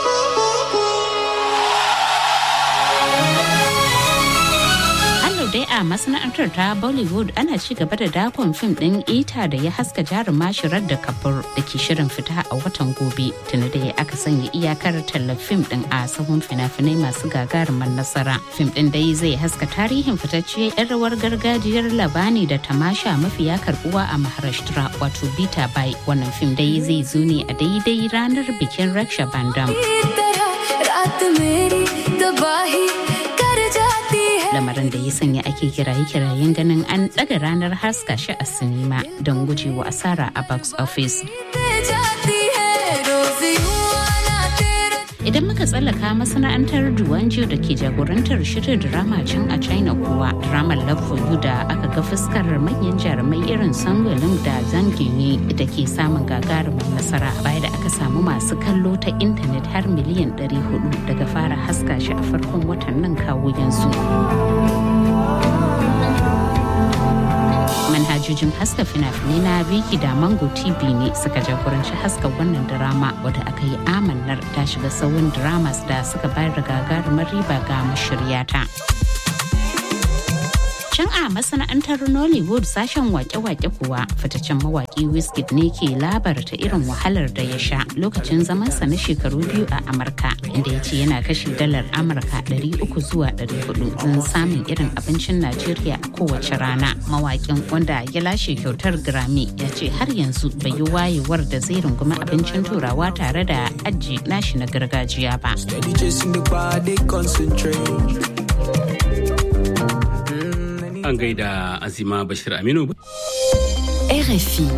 dai a a masana'antar ta Bollywood ana ci gaba da dakon fim ɗin ita da ya haska jaruma shirar da kabur da ke shirin fita a watan gobe tuni da aka sanya iyakar tallar fim ɗin a sahun fina-finai masu gagarumar nasara. Fim ɗin dai zai haska tarihin fitacce 'yan rawar gargajiyar labani da tamasha mafiya karbuwa a Maharashtra wato Bita Bai. Wannan fim dai zai zo ne a daidai ranar bikin Raksha Bandam. lamarin da ya sanya ake kiraye-kirayen ganin an ɗaga ranar haska shi a sinima don gujewa asara a box office. Idan muka tsallaka masana'antar Duwanjo da ke jagorantar shirin drama can a China kuwa, dramar Love for You da aka ga fuskar manyan jarumai irin Sangolin da Zangini da ke samun gagarumin nasara baya da aka samu masu kallo ta intanet har miliyan 400 daga fara haska shi a farkon watan nan kawo yanzu. manhajojin haska fina-finai na Viki da Mango TV ne suka jagoranci haska wannan drama wadda aka yi amannar ta shiga sauran dramas da suka bayar da gagarumar riba ga mashiryata. Can a masana'antar Nollywood sashen wake-wake kuwa fitaccen mawaki Wizkid ne ke labarta irin wahalar da ya sha lokacin zamansa na shekaru biyu a Amurka inda ya ce yana kashe dalar Amurka 300 zuwa 400 don samun irin abincin Najeriya a kowace rana. Mawakin wanda ya lashe kyautar Grammy ya ce har yanzu bai yi wayewar da zai rungumi abincin turawa tare da aji nashi na gargajiya ba.
An gaida Azima Bashir Aminu.
RFI.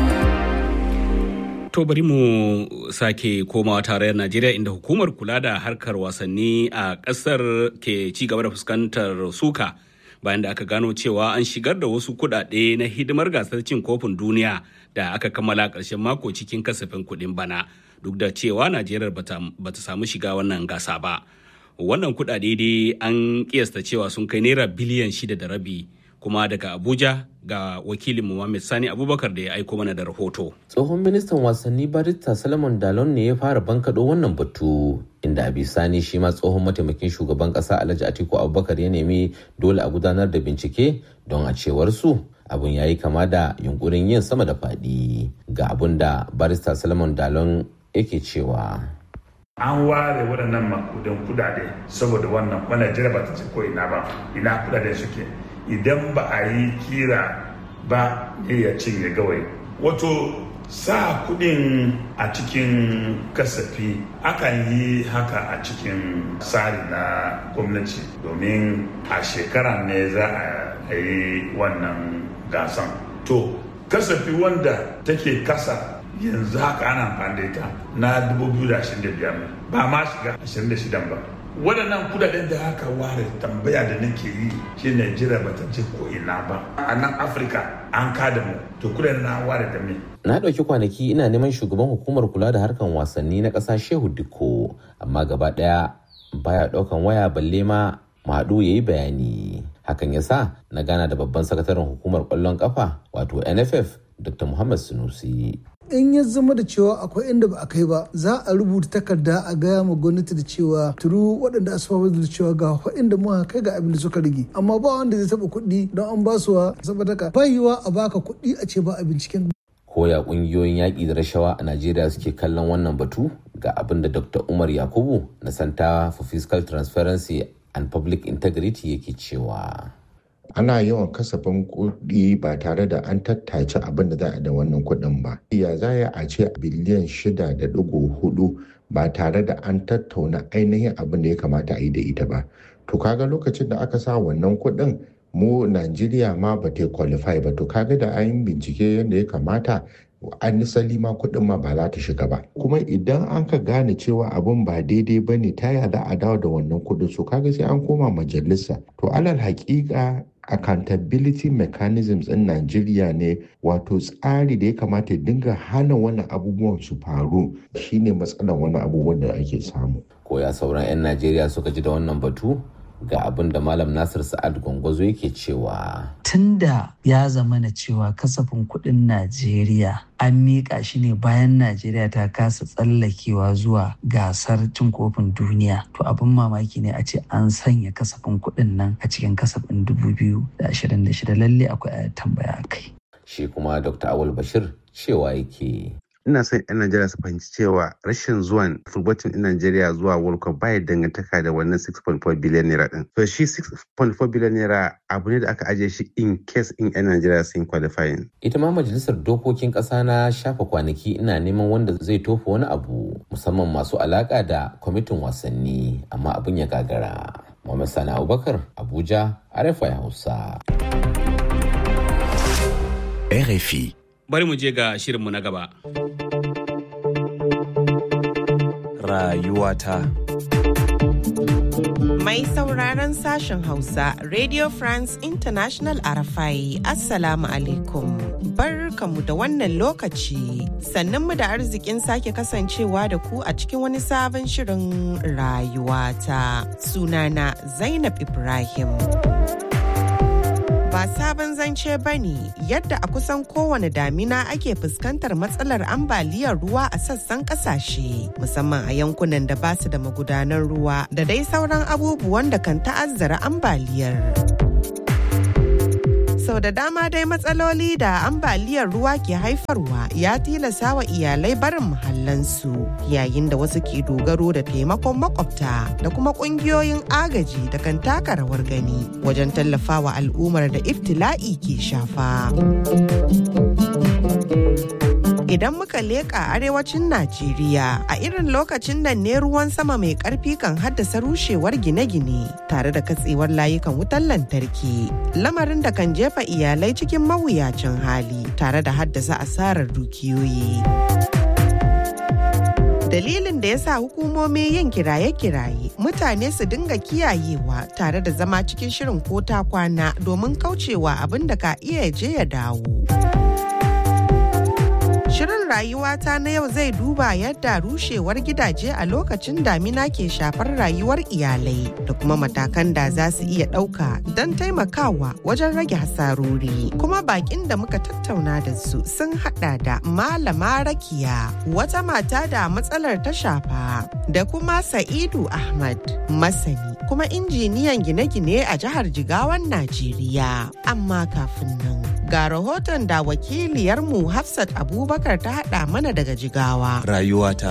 To bari mu sake komawa tarayyar Najeriya inda hukumar kula da harkar wasanni a ƙasar ke ci gaba da fuskantar suka bayan da aka gano cewa an shigar da wasu kuɗaɗe na hidimar gasar cin kofin duniya da aka kammala ƙarshen mako cikin kasafin kuɗin bana duk da cewa Najeriya bata samu shiga wannan gasa ba. Wannan kuɗaɗe dai an kiyasta cewa sun kai naira biliyan shida da rabi kuma daga Abuja ga wakilin Muhammad Sani Abubakar da ya aiko mana da rahoto.
Tsohon ministan wasanni Barista Salomon Dalon ne ya fara bankaɗo wannan batu inda a bisani shi ma tsohon mataimakin shugaban ƙasa Alhaji Atiku Abubakar ya nemi dole a gudanar da bincike don a cewar su abun ya yi kama da yunkurin yin sama da faɗi ga abun da Barista Salomon Dalon yake cewa.
an ware waɗannan makudan kudade saboda wannan wannan jira ba ta ce ko ina ba ina kudaden suke idan ba a yi kira ba ne ya cinye gawai wato sa kudin a cikin kasafi akan yi haka a cikin tsari na gwamnati domin a shekara ne za a yi wannan gasan to kasafi wanda take kasa yanzu haka ana amfani da ita na 2025 ba ma shiga 26 ba waɗannan kudaden da aka ware tambaya da nake yi shi Najeriya bata ce ko ina ba a nan Afirka an kada mu to kudaden na ware da me
na ɗauki kwanaki ina neman shugaban hukumar kula da harkan wasanni na ƙasa Shehu Dikko amma gaba ɗaya baya ɗaukan waya balle ma Madu ya yi bayani hakan ya sa na gana da babban sakataren hukumar ƙwallon ƙafa wato NFF Dr. Muhammad Sunusi
in ya zama da cewa akwai inda ba a kai ba za a rubuta takarda a gaya ma gwamnati da cewa turu waɗanda asibabar da cewa ga inda muka kai ga abin da suka rage amma ba wanda zai taɓa kuɗi don an ba su saboda ka bayiwa a baka kuɗi a ce ba a binciken
koya ƙungiyoyin yaƙi da rashawa a najeriya suke kallon wannan batu ga abin da dr umar yakubu na santa for fiscal transparency and public integrity yake cewa
ana yawan kasafin kuɗi ba tare da an tattace abin da za a da wannan kuɗin ba. Ya za a ce biliyan shida da ɗigo hudu ba tare da an tattauna ainihin abin da ya kamata a yi da ita ba. To kaga lokacin da aka sa wannan kuɗin mu Najeriya ma ba ta qualify ba to kaga da an bincike yadda ya kamata an nisali ma kuɗin ma ba za ta shiga ba kuma idan an ka gane cewa abin ba daidai ba ne ta za a dawo da wannan kuɗin so kaga sai an koma majalisa to alal haƙiƙa accountability mechanisms in Najeriya ne wato tsari da ya kamata ya dinga hana wani abubuwan su faru shine matsalar wani abubuwan da ake samu.
Koya sauran 'yan Najeriya suka ji da wannan batu? ga abin da malam nasir sa'ad gwangwazo yake cewa
tunda ya zama na cewa kasafin kuɗin najeriya an miƙa shi ne bayan najeriya ta kasa tsallakewa zuwa gasar cin kofin duniya to abin mamaki ne a ce an sanya kasafin kuɗin nan a cikin kasafin 2026 lalle akwai tambaya kai
shi kuma dr awal bashir cewa yake
ina son 'yan Najeriya su fahimci cewa rashin zuwan football team din Najeriya zuwa World Cup baya dangantaka da wannan 6.4 billion naira din. So shi 6.4 billion naira abu ne da aka ajiye shi in case in 'yan Najeriya sun qualifying.
Ita ma majalisar dokokin ƙasa na shafa kwanaki ina neman wanda zai tofa wani abu musamman masu alaka da kwamitin wasanni amma abin ya gagara. Muhammad Sani Abubakar Abuja RFI Hausa.
RFI.
Bari mu je ga shirinmu na gaba.
Rayuwata.
Mai sauraron sashen Hausa, Radio France International Arafai, Assalamu alaikum. Barkamu da wannan lokaci, sannan mu da arzikin sake kasancewa da ku a cikin wani sabon shirin rayuwata. Sunana Zainab Ibrahim. ba sabon zance ba ne yadda a kusan kowane damina ake fuskantar matsalar ambaliyar ruwa a sassan kasashe musamman a yankunan da ba su da magudanan ruwa da dai sauran abubuwan da kan ta'azzara ambaliyar. sau da dama dai matsaloli da ambaliyar ruwa ke haifarwa ya tilasa wa iyalai barin muhallansu yayin da wasu ke dogaro da taimakon makwabta da kuma kungiyoyin agaji da kan taka rawar gani wajen tallafawa al'ummar da iftila'i ke shafa. idan muka leƙa arewacin Najeriya a irin lokacin nan ne ruwan sama mai ƙarfi kan haddasa rushewar gine-gine tare da katsewar layukan wutar lantarki lamarin da kan jefa iyalai cikin mawuyacin hali tare da haddasa asarar dukiyoyi. dalilin da ya sa hukumomi yin kiraye-kiraye mutane su dinga kiyayewa tare da zama cikin shirin ko ta kwana domin kaucewa abin da ka iya je ya dawo. Shirin rayuwata na yau zai duba yadda rushewar gidaje a lokacin damina ke shafar rayuwar iyalai da kuma matakan da za su iya ɗauka don taimakawa wajen rage hasarori. Kuma bakin da muka tattauna da su sun hada da Malama Rakiya, wata mata da matsalar ta shafa, da kuma Sa'idu Ahmad, masani kuma injiniyan gine-gine a jihar Jigawan Najeriya. Amma kafin nan, ga rahoton da wakiliyarmu Hafsat Abubakar ta haɗa mana daga jigawa.
Rayuwata.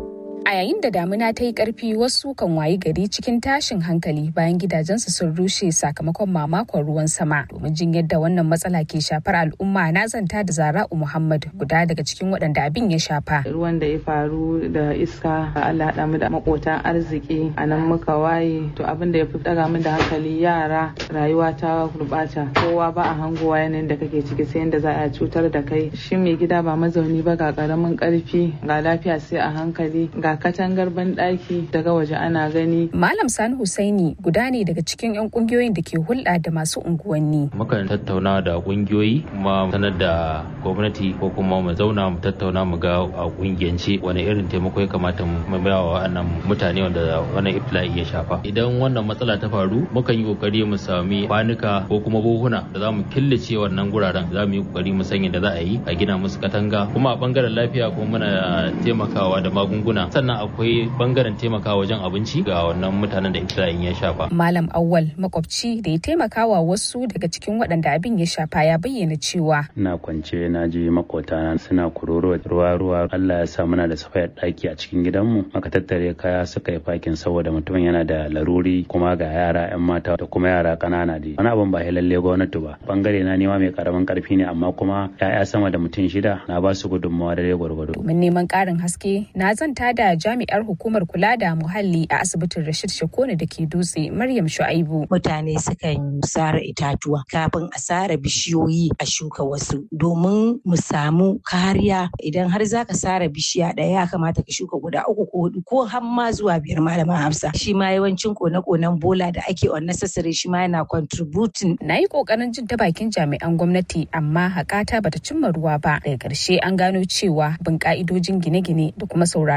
A yayin da damina ta yi ƙarfi wasu kan wayi gari cikin tashin hankali bayan gidajensu sun rushe sakamakon mamakon ruwan sama. Domin jin yadda wannan matsala ke shafar al'umma na zanta da Zara'u Muhammad guda daga cikin waɗanda abin ya shafa.
Ruwan da ya faru da iska Allah haɗa mu da makotan arziki a nan muka waye to abin da ya fi ɗaga min da hankali yara rayuwa ta gurɓata kowa ba a hangowa yanayin da kake ciki sai yadda za a cutar da kai shi mai gida ba mazauni ba ga ƙaramin ƙarfi ga lafiya sai a hankali ga katangar banɗaki daga waje ana gani.
Malam Sani Husaini guda ne daga cikin 'yan kungiyoyin da ke hulɗa da masu unguwanni.
Mukan tattauna da kungiyoyi kuma sanar da gwamnati ko kuma mu zauna mu tattauna mu ga a kungiyance wani irin taimako ya kamata mu ba wa wannan mutane wanda wannan iftila'i ya shafa. Idan wannan matsala ta faru mukan yi kokari mu sami kwanuka ko kuma buhuna da za mu killace wannan guraren za mu yi kokari mu sanya da za a yi a gina musu katanga kuma a bangaren lafiya kuma muna taimakawa da magunguna sannan akwai bangaren taimakawa wajen abinci ga wannan mutanen da iftila'in ya shafa.
Malam Awwal makwabci da ya taimakawa wasu daga cikin waɗanda abin ya shafa ya bayyana cewa.
Ina kwance na ji makotana suna kuroro ruwa ruwa Allah ya sa muna da safayar ɗaki a cikin gidanmu aka tattare kaya suka yi fakin saboda mutumin yana da laruri kuma ga yara 'yan mata da kuma yara ƙanana dai. Wani abin ba lalle gwamnati ba. Bangare na nema mai karamin karfi ne amma kuma 'ya'ya sama da mutum shida na ba su gudunmawa da gwargwado.
Domin neman ƙarin haske na zanta da jami'ar hukumar kula da muhalli a asibitin Rashid Shakone da ke dutse Maryam Shu'aibu.
Mutane sukan sare itatuwa kafin a sare bishiyoyi a shuka wasu domin mu samu kariya idan har za ka sare bishiya ɗaya ya kamata ka shuka guda uku ko hudu ko har ma zuwa biyar malama Hafsa. Shi ma yawancin kone-konen bola da ake unnecessary shi ma yana contributing.
Na yi kokarin jin ta bakin jami'an gwamnati amma hakata bata cimma ruwa ba. Daga ƙarshe an gano cewa bin ka'idojin gine-gine da kuma sauraron gargaɗin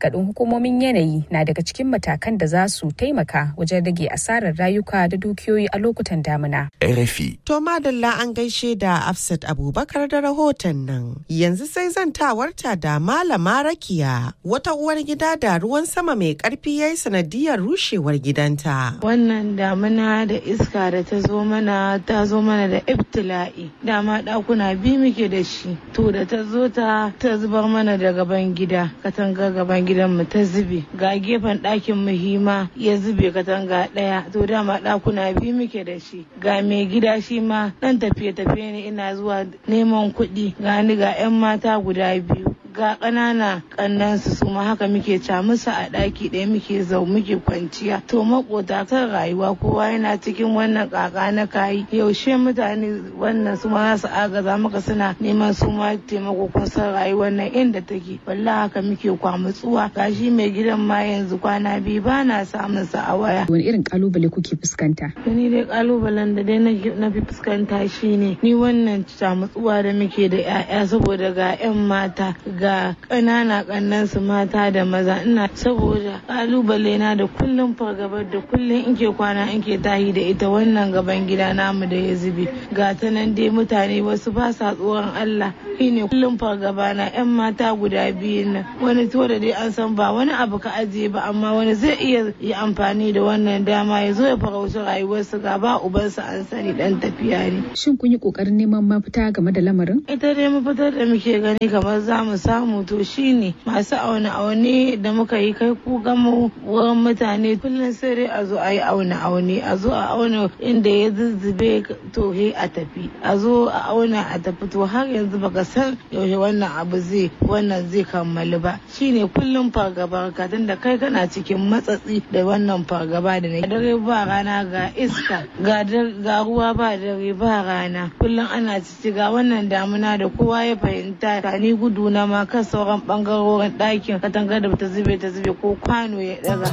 gargaɗin hukumomin yanayi na daga cikin matakan da za su taimaka wajen rage asarar rayuka da dukiyoyi a lokutan damina.
RFI.
To madalla an gaishe da Afsat Abubakar da rahoton nan. Yanzu sai zantawarta da Malama Rakiya wata uwar gida da ruwan sama mai karfi ya yi sanadiyar rushewar gidanta.
Wannan damina da iska da ta zo mana ta zo mana da ibtila'i. Dama ɗakuna biyu muke da shi. To da ta zo ta ta zubar mana da gaban gida. Katanga gaban gidan mu ta zube. Ga gefen ɗakin mu hima ya zube katanga ɗaya. To dama ɗakuna biyu muke da shi. Ga mai gida shi ma ɗan tafiye-tafiye ne ina zuwa neman kuɗi. Ga ni ga 'yan mata guda biyu. ga ƙanana ƙannansu su ma haka muke ca musu a ɗaki ɗaya muke zau muke kwanciya to makota kan rayuwa kowa yana cikin wannan ƙaƙa na kayi yaushe mutane wannan su ma za su agaza maka suna neman su ma taimako kun san rayuwar nan inda take wallahi haka muke kwamutsuwa gashi mai gidan ma yanzu kwana biyu ba na samun sa a waya
wani irin kalubale kuke fuskanta
ni dai kalubalen da dai na fi fuskanta shine ni wannan camutsuwa da muke da 'ya'ya saboda ga 'yan mata ga ƙanana ƙannan su mata da maza ina saboda kalubale na da kullum fargabar da kullum in ke kwana in ke tahi da ita wannan gaban gida namu da ya zube ga ta nan dai mutane wasu ba sa tsoron Allah shine kullum fargaba na yan mata guda biyu nan wani to da dai an san ba wani abu ka ajiye ba amma wani zai iya yi amfani da wannan dama ya zo ya farauci rayuwarsu ga ba ubansa an sani dan tafiya ne
shin kun yi kokarin neman mafita game da lamarin
ita dai mafitar da muke gani kamar za mu samu to shine masu aune aune da muka yi kai ku gama wurin mutane kullum sai dai a zo a yi aune aune a zo a auna inda ya zuzzube to he a tafi a zo a auna a tafi to har yanzu baka san yaushe wannan abu zai wannan zai kammalu ba shine kullum fargaba ka da kai kana cikin matsatsi da wannan fargaba da na dare ba rana ga iska ga ruwa ba dare ba rana kullum ana cici ga wannan damuna da kowa ya fahimta ka ni gudu na ma kan sauran bangarorin ɗakin katangar da ta zube ta zube ko kwano ya daga.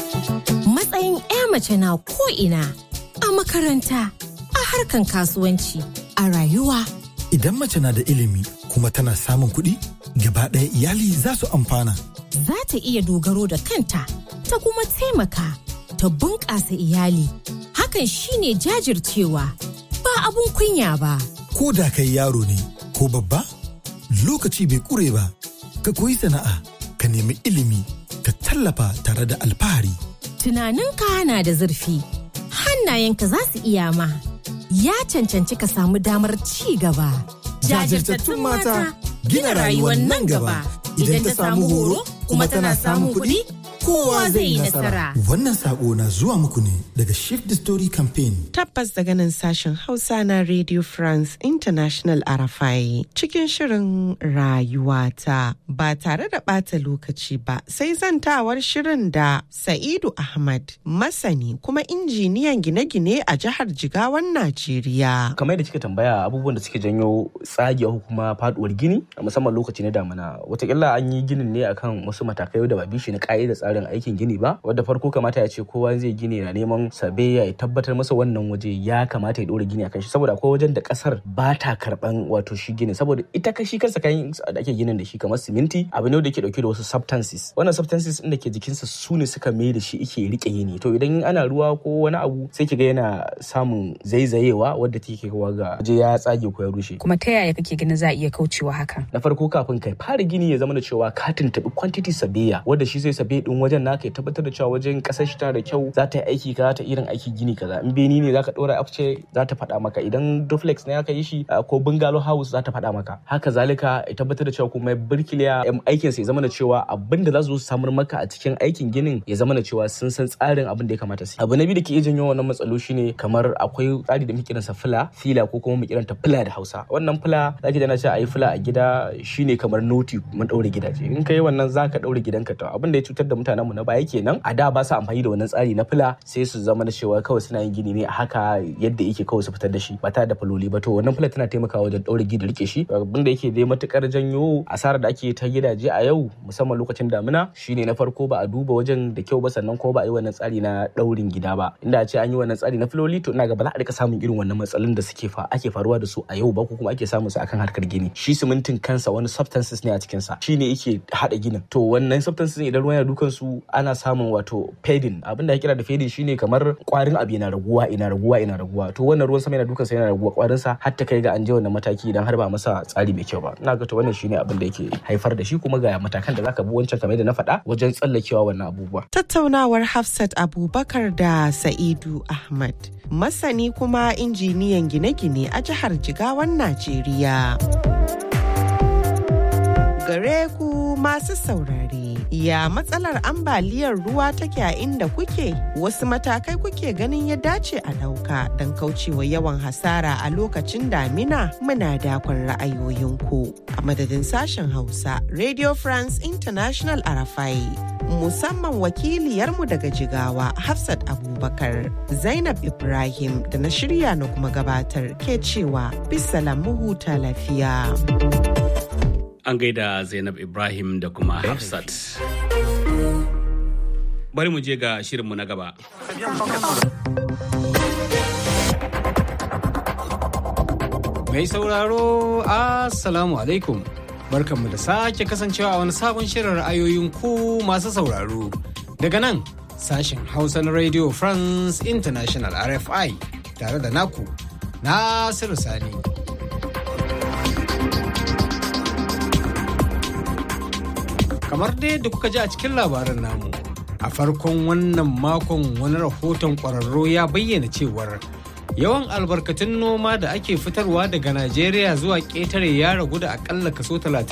Matsayin 'ya mace na ko'ina a makaranta, a harkan kasuwanci, a rayuwa.
Idan mace na da ilimi kuma tana samun kuɗi, gaba ɗaya iyali za su amfana.
Za ta iya dogaro da kanta, ta kuma taimaka, ta bunƙasa iyali. Hakan shine jajircewa, ba abun kunya ba.
Ko da kai yaro ne, ko babba, lokaci bai ƙure ba. ka koyi sana'a ka nemi ilimi ka tallafa tare da alfahari.
Tunaninka na da zurfi, hannayenka za su iya ma, ya cancanci ka samu damar ci gaba.
Jajirtattun mata gina rayuwar nan gaba idan ta samu horo kuma tana samun kuɗi kowa zai yi nasara. Wannan sako na zuwa muku ne daga Shift the Story Campaign.
Tabbas daga nan sashen Hausa na Radio France International Arafai cikin shirin rayuwata ba tare da ɓata lokaci ba sai zantawar shirin da Sa'idu Ahmad masani kuma injiniyan gine-gine a jihar Jigawan Najeriya.
Kamar da kika tambaya abubuwan da suke janyo tsagewa kuma faduwar gini musamman lokaci na damina watakila an yi ginin ne akan wasu matakai da ba bishi na ka'ida tsarin aikin gini ba wadda farko kamata ya ce kowa zai gini na neman sabe ya tabbatar masa wannan waje ya kamata ya dora gini akan shi saboda akwai wajen da kasar ba ta karban wato shi gini saboda ita kashi kansa kayan da ake ginin da shi kamar siminti abu ne da ke dauke da wasu substances wannan substances din da ke jikinsa su ne suka mai da shi ike rike yini to idan ana ruwa ko wani abu sai kiga yana samun zaizayewa wadda take kawo ga waje ya tsage ko ya rushe
kuma ta yaya kake ganin za a iya kaucewa hakan
na farko kafin kai fara gini ya zama da cewa ka tuntubi quantity sabiya wadda shi zai sabe din wajen naka ya tabbatar da cewa wajen kasar shi tana da kyau za ta yi aiki kaza ta irin aiki gini kaza in beni ne zaka dora afce za ta faɗa maka idan duplex ne aka yi shi ko bungalow house za ta faɗa maka haka zalika ya tabbatar da cewa kuma birkiliya aikin sa ya zama da cewa abin da za su samar maka a cikin aikin ginin ya zama da cewa sun san tsarin abin da ya kamata su abu na biyu da ke iya janyo wannan matsalo shine kamar akwai tsari da muke kiransa fila fila ko kuma mu kiranta fila da Hausa wannan fila zaki da na ce a yi fila a gida shine kamar noti mun daure gidaje in kai wannan zaka daure gidanka to abin da ya cutar da mutane mutanenmu na baya kenan a da ba su amfani da wannan tsari na fila sai su zama da cewa kawai suna yin gini ne a haka yadda yake kawai su fitar da shi ba tare da faloli ba to wannan fila tana taimakawa wajen ɗaure gida rike shi abin da yake dai matukar janyo asarar da ake ta gidaje a yau musamman lokacin damina shine na farko ba a duba wajen da kyau ba sannan ko ba a yi wannan tsari na ɗaurin gida ba inda a ce an yi wannan tsari na filoli to ina ga ba za a rika samun irin wannan matsalolin da suke fa ake faruwa da su a yau ba ko kuma ake samun su akan harkar gini shi simintin kansa wani substances ne a cikin sa shine yake hada ginin to wannan substances idan ruwan yana dukan su ana samun wato fading abin da ya kira da fading shine kamar kwarin abu yana raguwa ina raguwa ina raguwa to wannan ruwan sama yana dukan sa yana raguwa kwarin sa har ta kai ga an je wannan mataki idan har ba masa tsari mai kyau ba ina ga to wannan shine abin da yake haifar da shi kuma ga matakan da zaka bi wancan kamar da na faɗa wajen tsallakewa wannan abubuwa
tattaunawar Hafsat Abubakar da Sa'idu Ahmad masani kuma injiniyan gine-gine a jihar Jigawan Najeriya. Gare ku masu saurare, ya matsalar ambaliyar ruwa take a inda kuke? Wasu matakai kuke ganin ya dace a ɗauka don kaucewa yawan hasara a lokacin damina muna dakon ra'ayoyinku. A madadin sashen Hausa, Radio France International Arafai. musamman wakiliyarmu daga jigawa Hafsat Abubakar Zainab Ibrahim da na shirya na kuma gabatar ke cewa bisalam huta lafiya.
An gaida Zainab Ibrahim da kuma Hafsat. Bari mu je ga shirinmu na gaba.
Mai sauraro, Assalamu alaikum. barkanmu da sake kasancewa a wani sabon shirin ra'ayoyin ku masu sauraro daga nan sashen hausa na radio france international rfi tare da naku nasiru sani kamar dai da kuka ji a cikin labarin namu a farkon wannan makon wani rahoton kwararro ya bayyana cewar yawan albarkatun noma da ake fitarwa daga najeriya zuwa ƙetare ya ragu da akalla kaso 30